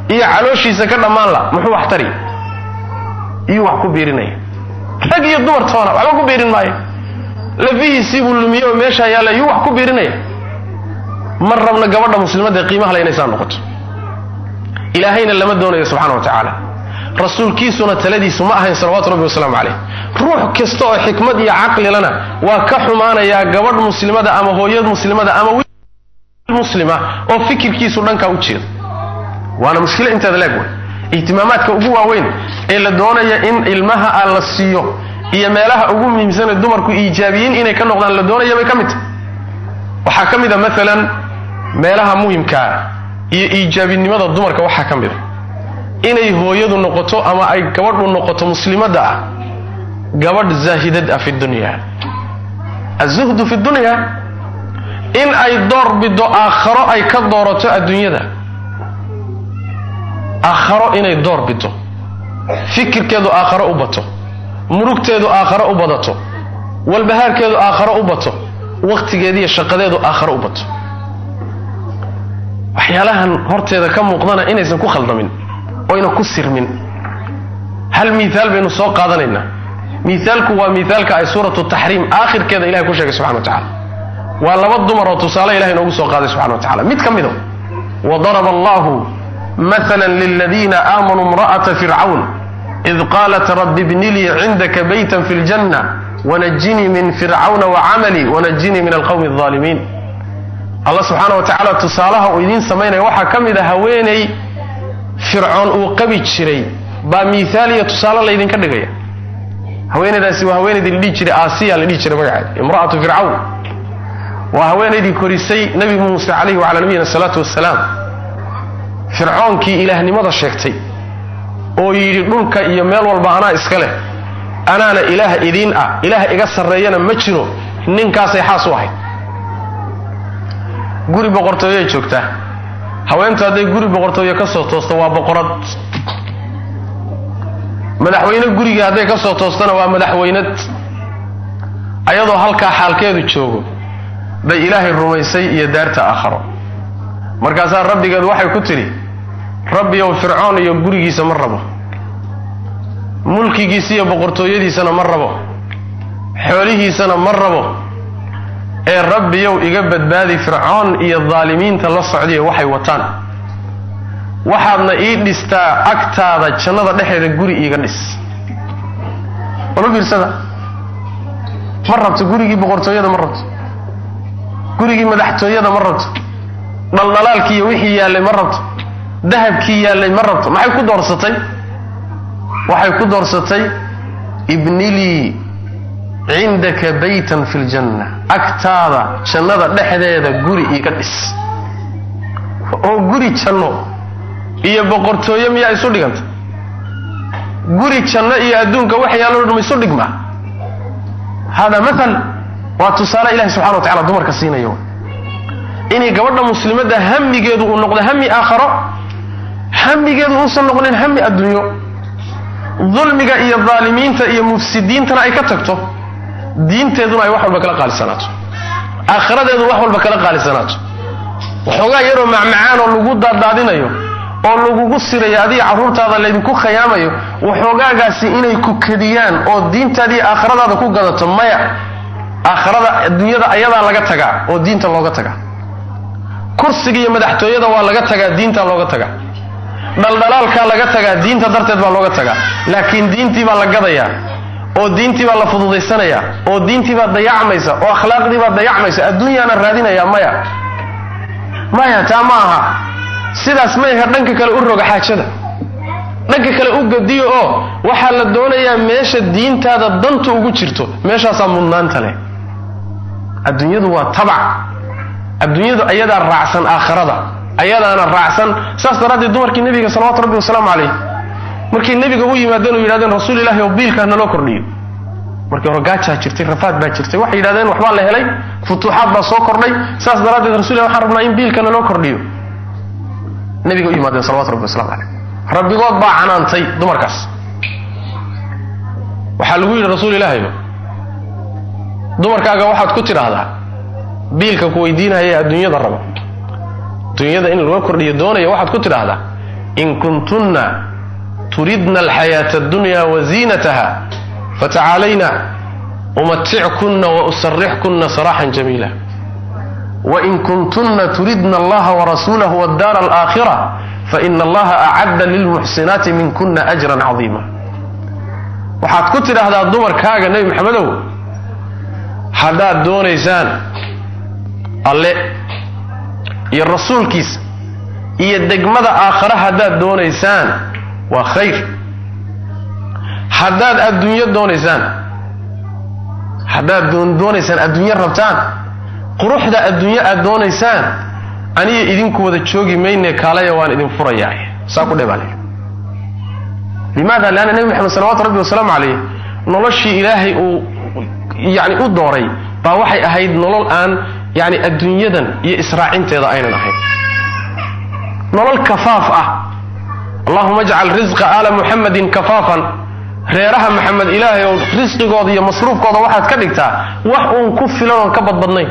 iyo calooshiisa ka dhammaan la muxuu wax tari iyuu wax ku biirinaya rag iyo dumar toona waxba ku biirin maayo lafihiisii buu lumiye oo meeshaa yaalla iyuu wax ku biirinaya ma rabna gabadha muslimadda qiimaha le inaysaa noqoto ilaahayna lama doonayo subxana wa tacaala rasuulkiisuna taladiisu ma ahayn salawatu rabbi wasalaamu caleyh ruux kasta oo xikmad iyo caqlilana waa ka xumaanayaa gabadh muslimada ama hooyad muslimada ama wiil muslima oo fikirkiisu dhankaa u jeedo waana mushkilo inteeda leeg wey ihtimaamaadka ugu waaweyn ee la doonaya in ilmaha a la siiyo iyo meelaha ugu muhiimsane dumarku iijaabiyiin inay ka noqdaan la doonaya bay ka mid tahay waxaa ka mid a maalan meelaha muhimkaa iyo iijaabinimada dumarka waxaa ka mid a inay hooyadu noqoto ama ay gabadhu noqoto muslimadda ah gabadh zaahidad ah fi dunya azuhdu fi dunya in ay door bido aakharo ay ka doorato adduunyada aakharo inay door bido fikirkeedu aakharo u bato murugteedu aakharo u badato walbahaarkeedu aakharo u bato wakhtigeediiyo shaqadeedu aakharo u bato waxyaalahan horteeda ka muuqdana inaysan ku khaldamin oyna ku sirmin hal miaal baynu soo qaadanaynaa miaalku waa miaalka ay suuratu taxriim aakhirkeeda ilahay ku sheegay subxana wa tacala waa laba dumar oo tusaale ilahay noogu soo qaaday subxana wa tacala mid ka mido wadaraba allahu maala liladiina aamanuu imra'ata fircawn id qaalat rabbi bni lii cindaka baytan fi ljanna wanajinii min fircawna wacamali wanajinii min alqawmi alظaalimiin allah subxaana wa tacaala tusaalaha uu idiin samaynaya waxaa ka mid a haweeney fircoon uu qabi jiray baa miaal iyo tusaale laydinka dhigaya haweenaydaasi waa haweenaydii la dhihi jiray aasiya la dhihi jiray magaceeda imra'atu fircawn waa haweenaydii korisay nebi muuse calayhi wacala nabiyina salaatu wasalaam fircoonkii ilaahnimada sheegtay oo yidhi dhulka iyo meel walba anaa iska leh anaana ilaah idiin ah ilaah iga sarreeyana ma jiro ninkaasay xaas u ahayd guri boqortooyoay joogtaa haweentu hadday guri boqortooyo ka soo toosto waa boqorad madaxweyne gurigii hadday ka soo toostona waa madaxweynad ayadoo halkaa xaalkeedu joogo bay ilaahay rumaysay iyo daarta aakharo markaasaa rabbigeed waxay ku tidhi rabbiyow fircoon iyo gurigiisa ma rabo mulkigiisa iyo boqortooyadiisana ma rabo xoolihiisana ma rabo ee rabbiyow iga badbaadi fircoon iyo daalimiinta la socdiya waxay wataan waxaadna ii dhistaa agtaada jannada dhexeeda guri iiga dhis wala fiirsada ma rabto gurigii boqortooyada ma rabto gurigii madaxtooyada ma rabto dhaldhalaalkii iyo wixii yaallay ma rabto dahabkii yaallay ma rabto maxay ku doorsatay waxay ku doorsatay ibnilii cindaka baytan fi ljanna agtaada jannada dhexdeeda guri iiga dhis oo guri janno iyo boqortooyo miyaa isu dhiganta guri janno iyo adduunka wax yaallo dhum isu dhigmaa hada maal waa tusaale ilahi subxana wa tacala dumarka siinayo inay gabadha muslimadda hamigeedu uu noqdo hami aakharo hamigeedu uusan noqonin hami adduunyo dulmiga iyo daalimiinta iyo mufsidiintana ay ka tagto diinteeduna ay wax walba kala qaalisanaato aakhiradeedu wax walba kala qaalisanaato waxoogaa yaroo macmacaan oo lagu daadaadinayo oo lagugu sirayo adiga carruurtaada laydinku khayaamayo waxoogaagaasi inay ku kadiyaan oo diintaadii aakhiradaada ku gadato maya aakhirada adduunyada ayadaa laga tagaa oo diinta looga tagaa kursiga iyo madaxtooyada waa laga tagaa diinta looga tagaa dhaldhalaalkaa laga tagaa diinta darteed baa looga tagaa laakiin diintii baa la gadayaa oo diintii baa la fududaysanayaa oo diintii baa dayacmaysa oo akhlaaqdii baa dayacmaysa adduunyaana raadinaya maya maya taa ma aha sidaas mayha dhanka kale u roga xaajada dhanka kale u gadiyo oo waxaa la doonayaa meesha diintaada dantu ugu jirto meeshaasaa mudnaanta leh adduunyadu waa tabac adduunyadu ayadaa raacsan aakhirada ayadaana raacsan saas daraaddeed dumarkii nebiga salawatu rabbi wasalaamu calayh markay nebiga u yimaadeen oo yidhahdeen rasuul ilahi oo biilkaa naloo kordhiyo markii hore gaajaa jirtay rafaad baa jirtay waxay yidhahdeen waxbaa la helay futuuxaad baa soo kordhay saas daraaddeed rasul ilah waxaan rabnaa in biilka naloo kordhiyo nebiga u yimaadeen salawatu rabbi waslamu calayh rabbigood baa canaantay dumarkaas waxaa lagu yidhi rasuul ilaahayo dumarkaaga waxaad ku tidhaahdaa biilka ku weydiinaya adduunyada raba adduunyada in laga kordhiyo doonaya waxaad ku tidhaahdaa in kuntunna turidna alxayaata addunya waziinataha fatacaalayna umatickuna wausarixkuna saraxan jamiila wain kuntunna turidna allaha warasuulahu wadaara alaakhira faina allaha acadda lilmuxsinaati minkuna ajran cadiima waxaad ku tidhaahdaa dumarkaaga nebi maxamedow haddaad doonaysaan alle iyo rasuulkiisa iyo degmada aakhare haddaad doonaysaan waa khayr haddaad adduunyo doonaysaan haddaad doonaysaan adduunyo rabtaan quruxda adduunyo aad doonaysaan aniga idinku wada joogi mayne kaalaya waan idin furayaa saa ku dhebal limaada leanna nebi maxamed salawatu rabbi wasalaamu calayh noloshii ilaahay uu yani u dooray baa waxay ahayd nolol aan yani adduunyadan iyo israacinteeda aynan ahayn nolol kafaaf ah allahuma ajcal risqa aala muxamadin kafaafan reeraha maxamed ilaahay oo risqigooda iyo masruufkooda waxaad ka dhigtaa wax uun ku filan oon ka badbadnayn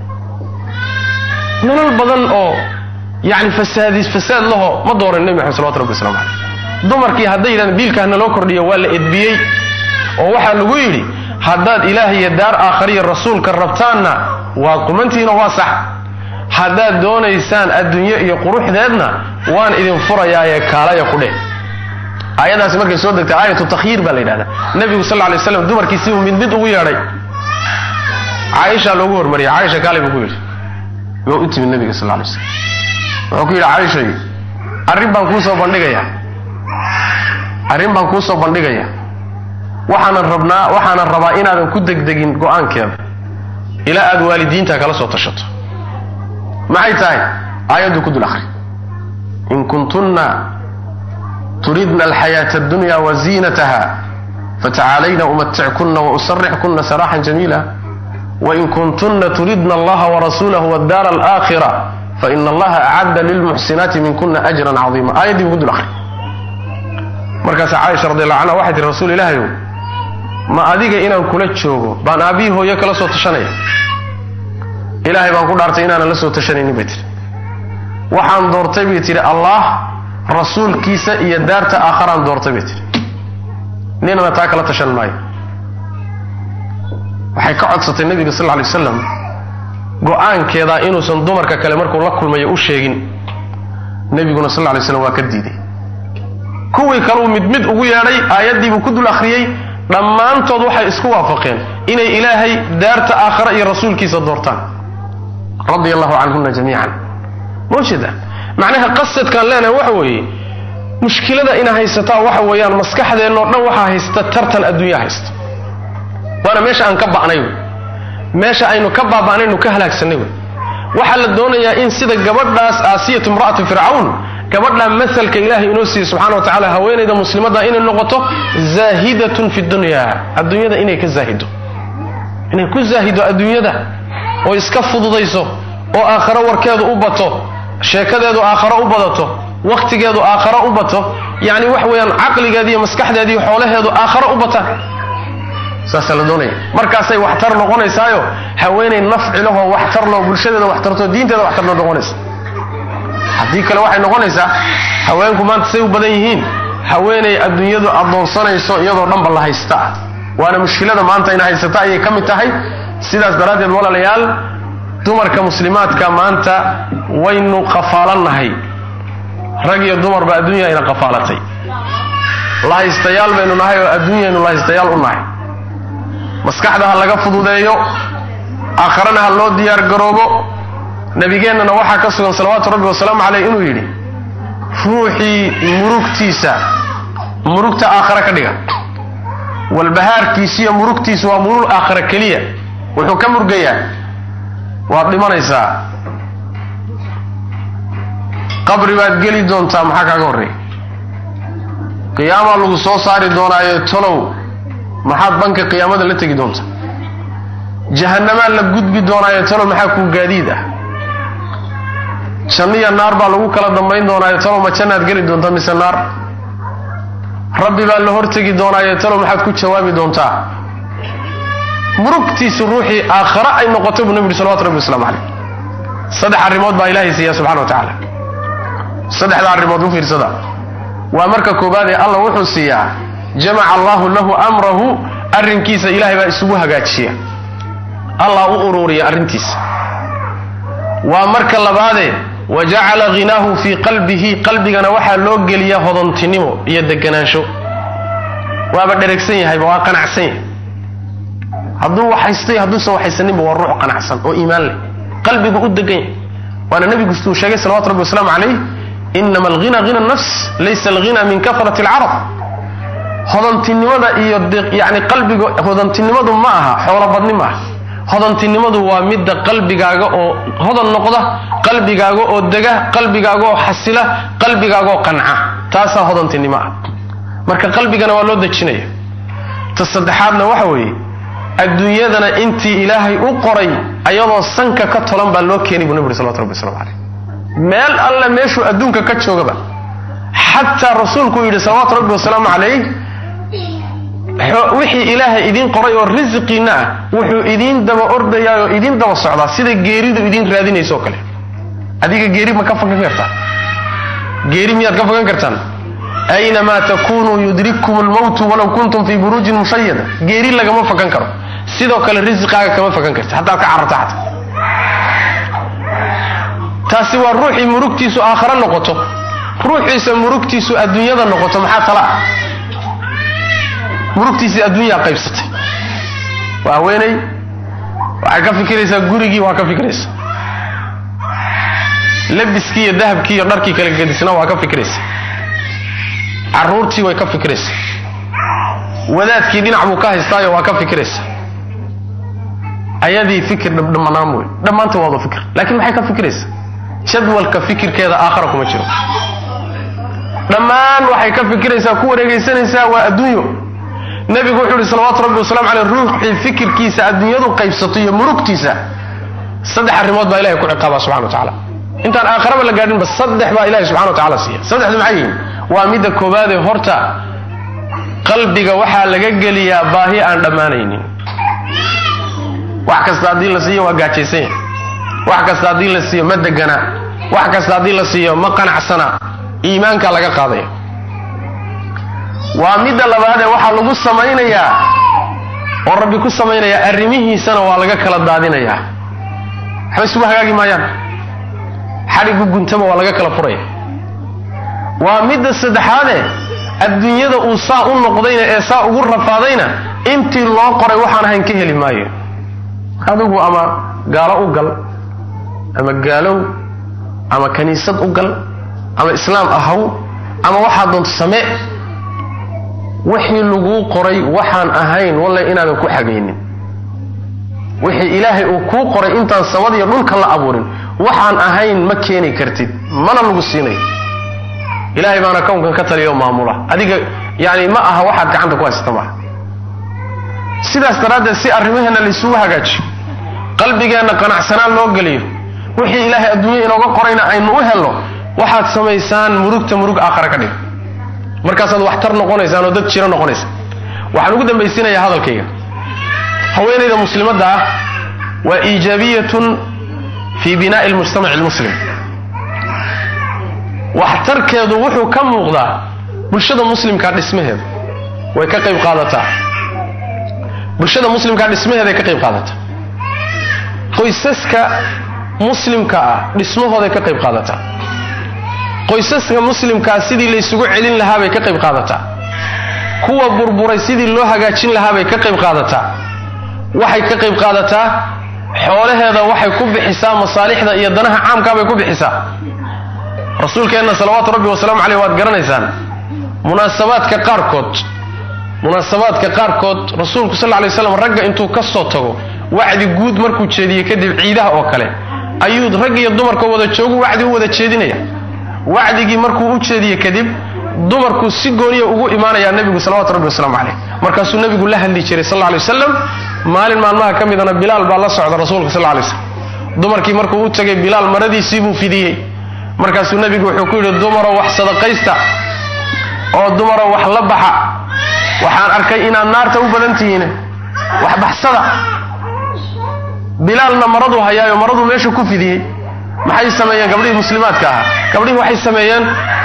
nolol badan oo yani fasaadis fasaad laho ma dooran nebi maxamed salawatu rabbi waslamu caleyh dumarkii hadday yidhahdeen biilkaahna loo kordhiyo waa la edbiyey oo waxaa lagu yidhi haddaad ilaah iyo daar aakhariya rasuulka rabtaanna waa qumantiina waa sax haddaad doonaysaan adduunyo iyo quruxdeedna waan idin furayaaye kaalaya ku dheh aayadaasi markay soo degtay aayatu takhyiir baa la yidhahdaa nebigu sal lla lay slam dumarkiisibuu mid mid ugu yeedhay caaisha loogu hormariyay caaisha kaalay buu ku yidhi waa u timid nebiga sal lay slam wuxuu ku yidhi caaishay arrin baan kuusoo bandhigayaa arrin baan kuusoo bandhigaya waxaanan rabnaa waxaanan rabaa inaadan ku degdegin go-aankeeda ilaa aad waalidiinta kala soo tashato maxay tahay aayaddu ku dul akhri in kuntunna turidna alxayaata addunya waziinataha fatacaalayna umatickuna wausarixkuna saraxan jamiila wain kuntunna turidna allaha warasuulahu wadaara alaakhira faina allaha acadda lilmuxsinaati minkuna ajran cadiima aayaddii bu ku dul akhri markaasaa caaisha radiallahu canha waxay tihi rasuul ilaahayow ma adiga inaan kula joogo baan aabbihii hooyo kala soo tashanaya ilaahay baan ku dhaartay inaanan la soo tashanaynin bay tihi waxaan doortay bay tihi allah rasuulkiisa iyo daarta aakharaan doortay bay tihi ninana taa kala tashan maayo waxay ka codsatay nebiga sal lay wasalam go-aankeedaa inuusan dumarka kale markuu la kulmayo u sheegin nebiguna sal lay slam waa ka diiday kuwii kaleu mid mid ugu yeedhay aayaddiibuu ku dul akhriyey dhammaantood waxay isku waafaqeen inay ilaahay daarta aakhare iyo rasuulkiisa doortaan radia allahu canhuna jamiican mawjada macnaha qasadkaan leenahay waxa weeye mushkilada ina haysataa waxa weeyaan maskaxdeennao dhan waxaa haysta tartan adduunya haysta waana meesha aan ka ba'nay wey meesha aynu ka baaba'naynu ka halaagsanay wey waxaa la doonayaa in sida gabadhaas aasiyatu imra'atu fircawn gabadhaa masalka ilaahay inoo siiyey subxana wa tacala haweenayda muslimadda inay noqoto zaahidatun fi dunya adduunyada inay ka zaahido inay ku zaahido adduunyada oo iska fududayso oo aakharo warkeedu u bato sheekadeedu aakharo u badato wakhtigeedu aakharo u bato yacni wax weeyaan caqligeedi iyo maskaxdeedi iyo xoolaheedu aakharo u bataan saasaa la doonaya markaasay waxtar noqonaysaayo haweenay nafci lahoo waxtar loo bulshadeeda waxtarto diinteeda waxtarno noqonaysa haddii kale waxay noqonaysaa haweenku maanta say u badan yihiin haweenay adduunyadu addoonsanayso iyadoo dhanba la haysta waana mushkilada maanta ina haysata ayay ka mid tahay sidaas daraaddeed walaalayaal dumarka muslimaadka maanta waynu qafaalannahay rag iyo dumarba adduunya ina qafaalatay lahaystayaal baynu nahay oo adduunyaynu lahaystayaal u nahay maskaxda ha laga fududeeyo aakharana ha loo diyaar garoobo nabigeennana waxaa ka sugan salawaatu rabbi wasalaamu caleyh inuu yidhi ruuxii murugtiisa murugta aakhare ka dhiga walbahaarkiisiyo murugtiisa waa murug aakhare keliya wuxuu ka murgayaa waad dhimanaysaa qabri baad geli doontaa maxaa kaaga horreeya qiyaamaa lagu soo saari doonaayo tolow maxaad banka qiyaamada la tegi doontaa jahanamaa la gudbi doonaayo tolow maxaa kuu gaadiid ah janniya naar baa lagu kala dambayn doonaayo talow ma jannaad geli doontaa mise naar rabbi baa la hortegi doonaayo talow maxaad ku jawaabi doontaa murugtiisu ruuxii aakhare ay noqotay buu nebi yuri salawatu rabbi waslamu caleyh saddex arrimood baa ilaahay siiya subxana wa tacaala saddexda arrimood u fiirsada waa marka koobaadee allah wuxuu siiyaa jamaca allahu lahu amrahu arrinkiisa ilahay baa isugu hagaajiya allah u uruuriya arrintiisa waa marka labaadee wa jacala ghinaahu fii qalbihi qalbigana waxaa loo geliya hodontinimo iyo deganaansho waaba dheregsan yahayba waa qanacsan yahay hadduu waxaystay hadduusan waxaysaninba waa ruux qanacsan oo iimaan leh qalbigu u degan yahay waana nebigu suu sheegay salawatu rabbi wasalaamu calayh inama alghina hina nafs laysa alghina min kahrati alcarab hodantinimada iyo yani qalbiga hodantinimadu ma aha xoolobadni ma aha hodantinimadu waa midda qalbigaaga oo hodan noqda qalbigaaga oo dega qalbigaaga oo xasila qalbigaaga oo qanca taasaa hodantinimo ah marka qalbigana waa loo dejinaya ta saddexaadna waxa weeye adduunyadana intii ilaahay u qoray ayadoo sanka ka tolan baa loo keeni buu nabi uri salawatu rabbi waslamu caleyh meel alle meeshuu adduunka ka joogaba xataa rasuulku yidhi salawaatu rabbi wasalaamu calayh wixii ilaahay idiin qoray oo risiqiina ah wuxuu idiin daba ordayaa oo idiin daba socdaa sida geeridu idiin raadinayso oo kale adiga geeri ma ka fakan kartaa geeri miyaad ka fakan kartaan aynamaa takunuu yudrikkum lmowtu walow kuntum fii buruujin mushayada geeri lagama fakan karo sidoo kale risiqaaga kama fakan karti haddaad ka cararta xata taasi waa ruuxii murugtiisu aakhare noqoto ruuxiisa murugtiisu adduunyada noqoto maxaa tala ah murugtiisii adduunyaa qaybsatay waa haweeney waxay ka fikiraysaa gurigii waa ka fikiraysaa labiskii iyo dahabkii iyo dharkii kala gedisna waa ka fikiraysaa caruurtii way ka fikiraysaa wadaadkii dhinac buu ka haystaayo waa ka fikiraysaa ayadii fikir dhammanaan wey dhammaanta waadu fikir laakiin maxay ka fikiraysaa jadwalka fikirkeeda aakhara kuma jiro dhammaan waxay ka fikiraysaa ku wareegaysanaysaa waa adduunyo nebigu wuxuu ihi salawatu rabbi wasalamu caleyh ruuxii fikirkiisa adduunyadu qaybsato iyo murugtiisa saddex arrimood baa ilahay ku ciqaaba subxana wa tacala intaan aakharaba la gaadhinba saddex baa ilahay subxana wa tacala siiya saddexdu maxay yihiin waa midda koobaadee horta qalbiga waxaa laga geliyaa baahi aan dhammaanaynin wax kasta haddii la siiyo waa gaajaysan yahay wax kasta haddii la siiyo ma degana wax kasta haddii la siiyo ma qanacsana iimaanka laga qaadaya waa midda labaadee waxaa lagu samaynayaa oo rabbi ku samaynayaa arrimihiisana waa laga kala daadinayaa waxba isugu hagaagi maayaan xadhigu guntaba waa laga kala furaya waa midda saddexaade adduunyada uu saa u noqdayna ee saa ugu rafaadayna intii loo qoray waxaan ahayn ka heli maayo adigu ama gaalo u gal ama gaalow ama kaniisad u gal ama islaam ahaw ama waxaa doonto samee wixii laguu qoray waxaan ahayn walle inaadan ku xagaynin wixii ilaahay uu kuu qoray intaan samadiyo dhulka la abuurin waxaan ahayn ma keeni kartid mana lagu siinayo ilaahay baana kownkan ka taliya oo maamula adiga yani ma aha waxaad gacanta ku haysata maaha sidaas daraaddeed si arrimaheenna laysugu hagaajiyo qalbigeenna qanacsanaan loo geliyo wixii ilaahay adduunya inooga qorayna aynu u helno waxaad samaysaan murugta murug aakhara ka dhig markaasaad waxtar noqonaysaan oo dad jiro noqonaysa waxaan ugu dambaysiinayaa hadalkayga haweenayda muslimadda ah waa iijaabiyatun fii binaa'i lmujtamaci lmuslim waxtarkeedu wuxuu ka muuqdaa bulshada muslimkaa dhismaheeda way ka qayb qaadataa bulshada muslimkaa dhismaheeday ka qayb qaadataa qoysaska muslimka ah dhismahooday ka qayb qaadataa qoysaska muslimkaa sidii laysugu celin lahaabay ka qayb qaadataa kuwa burburay sidii loo hagaajin lahaabay ka qayb qaadataa waxay ka qayb qaadataa xoolaheeda waxay ku bixisaa masaalixda iyo danaha caamkaabay ku bixisaa rasuulkeenna salawaatu rabbi wasalaamu caleyh waad garanaysaan munaasabaadka qaarkood munaasabaadka qaarkood rasuulku sal lla lay slam ragga intuu ka soo tago wacdi guud markuu jeediye kadib ciidaha oo kale ayuu rag iyo dumarka wada joogu wacdi u wada jeedinaya wacdigii markuu u jeediye kadib dumarku si gooniya ugu imaanayaa nebigu salawatu rabbi wasalaamu caleyh markaasuu nebigu la hadli jiray sal lla lay wasalam maalin maalmaha ka midana bilaal baa la socda rasuulka sal lla lay slam dumarkii markuu u tegay bilaal maradiisii buu fidiyey markaasuu nebigu wuxuu ku yidhi dumarow wax sadaqaysta oo dumarow wax la baxa waxaan arkay inaad naarta u badan tihiin wax baxsada bilaalna maraduu hayaayo maraduu meesha ku fidiyey maxay sameeyeen gabdhihii muslimaadka ahaa gabdhihii waxay sameeyeen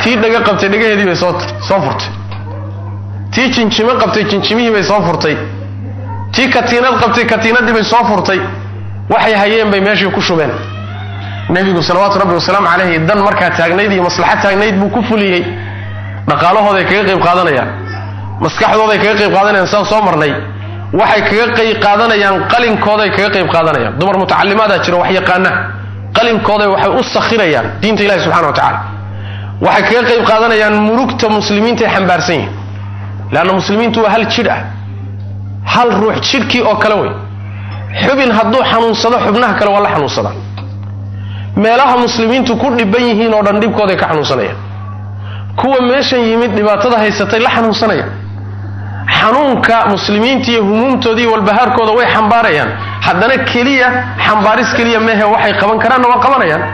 tii dhaga qabtay dhagaheedii bay soo soo furtay tii jinjimo qabtay jinjimihii bay soo furtay tii katiinad qabtay katiinadii bay soo furtay waxay hayeen bay meeshii ku shubeen nebigu salawaatu rabbi wasalaamu calayhi dan markaa taagnayd iyo maslaxo taagnayd buu ku fuliyey dhaqaalahooday kaga qayb qaadanayaan maskaxdooday kaga qayb qaadanayaan saan soo marnay waxay kaga qayb qaadanayaan qalinkooday kaga qayb qaadanayaan dumar mutacalimaada jira wax yaqaana qalinkooday waxay u sakhirayaan diinta ilahi subxana wa tacala waxay kaga qayb qaadanayaan murugta muslimiintaay xambaarsan yihin leanna muslimiintu waa hal jidh ah hal ruux jidhkii oo kale wey xubin hadduu xanuunsado xubnaha kale waa la xanuunsadaa meelaha muslimiintu ku dhiban yihiin oo dhan dhibkooday ka xanuunsanayaan kuwa meeshan yimid dhibaatada haysatay la xanuunsanaya xanuunka muslimiinta iyo humuumtooda iyo walbahaarkooda way xambaarayaan haddana keliya xambaaris keliya mehe waxay qaban karaanna waa qabanayaan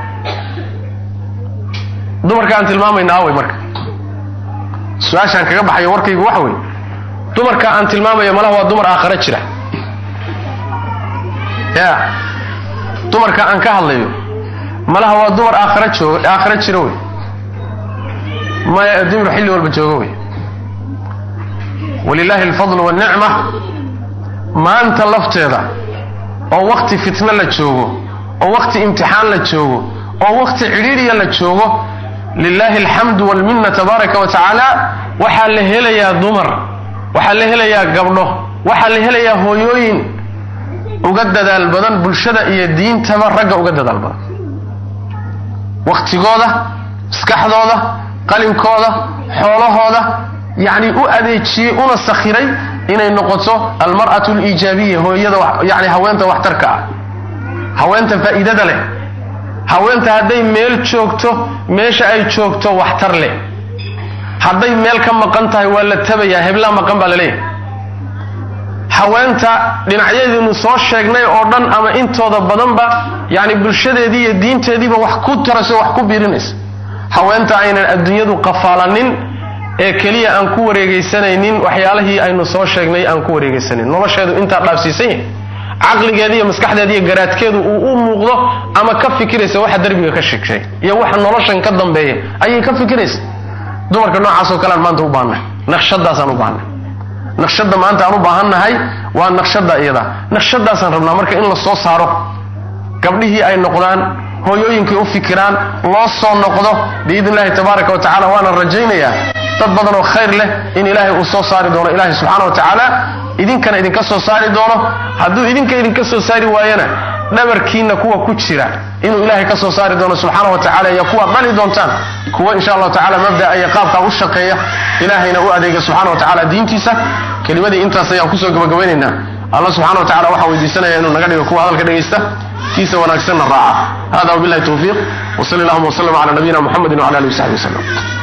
dumarka aan tilmaamayna awey marka su-aashaan kaga baxayo warkaygu waxa wey dumarka aan tilmaamayo malaha waa dumar aakhare jira ya dumarka aan ka hadlayo malaha waa dumar aakhare jooga aakhare jira wey maya dumar xilli walba jooga wey walilaahi alfadl walnicma maanta lafteeda oo wakti fitno la joogo oo wakti imtixaan la joogo oo wakti cidhiidhiya la joogo lilaahi alxamdu walminna tabaaraka wa tacaala waxaa la helayaa dumar waxaa la helayaa gabdho waxaa la helayaa hooyooyin uga dadaal badan bulshada iyo diintaba ragga uga dadaal badan waktigooda maskaxdooda qalinkooda xoolahooda yacni u adeejiyey una sakhiray inay noqoto almar'atu aliijaabiya hooyada yani haweenta waxtarka ah haweenta faa'iidada leh haweenta hadday meel joogto meesha ay joogto waxtar leh hadday meel ka maqan tahay waa la tabayaa heblaa maqan baa la leeyahay haweenta dhinacyadiinu soo sheegnay oo dhan ama intooda badanba yani bulshadeedii iyo diinteediiba wax ku tarayso wax ku biirinaysa haweenta aynan adduunyadu qafaalanin ee keliya aan ku wareegaysanaynin waxyaalihii aynu soo sheegnay aan ku wareegaysanayn nolosheedu intaa dhaafsiisan yahay caqligeeda iyo maskaxdeeda iyo garaadkeedu uu u muuqdo ama ka fikiraysa waxa derbiga ka shegshay iyo waxa noloshan ka dambeeya ayay ka fikiraysa dumarka noocaasoo kalean maanta u baahannahay naqshadaasaan u baahannahay naqshada maanta aan u baahannahay waa naqshada iyada naqshadaasaan rabnaa marka in la soo saaro gabdhihii ay noqdaan hooyooyinkay u fikiraan loo soo noqdo biidn illahi tabaaraka wa tacala waana rajaynayaa dad badan oo khayr leh in ilaahay uu soo saari doono ilaahay subxaana wa tacaala idinkana idinka soo saari doono hadduu idinka idinka soo saari waayana dhabarkiina kuwa ku jira inuu ilaahay ka soo saari doono subxaana wa tacala iyo kuwa dhali doontaan kuwa insha allahu tacala mabda'a iyo qaabkaa u shaqeeya ilaahayna u adeega subxana wa tacala diintiisa kelimadii intaas ayaan kusoo gabagabaynaynaa allah subxana wa tacala waxaa weydiisanaya inuu naga dhigo kuwa hadalka dhegaysta kiisa wanaagsanna raaca hada wabillahi tawfiiq wsali allahuma wslm cala nabiyina muxamedi wcala alihi wasaxbi waslem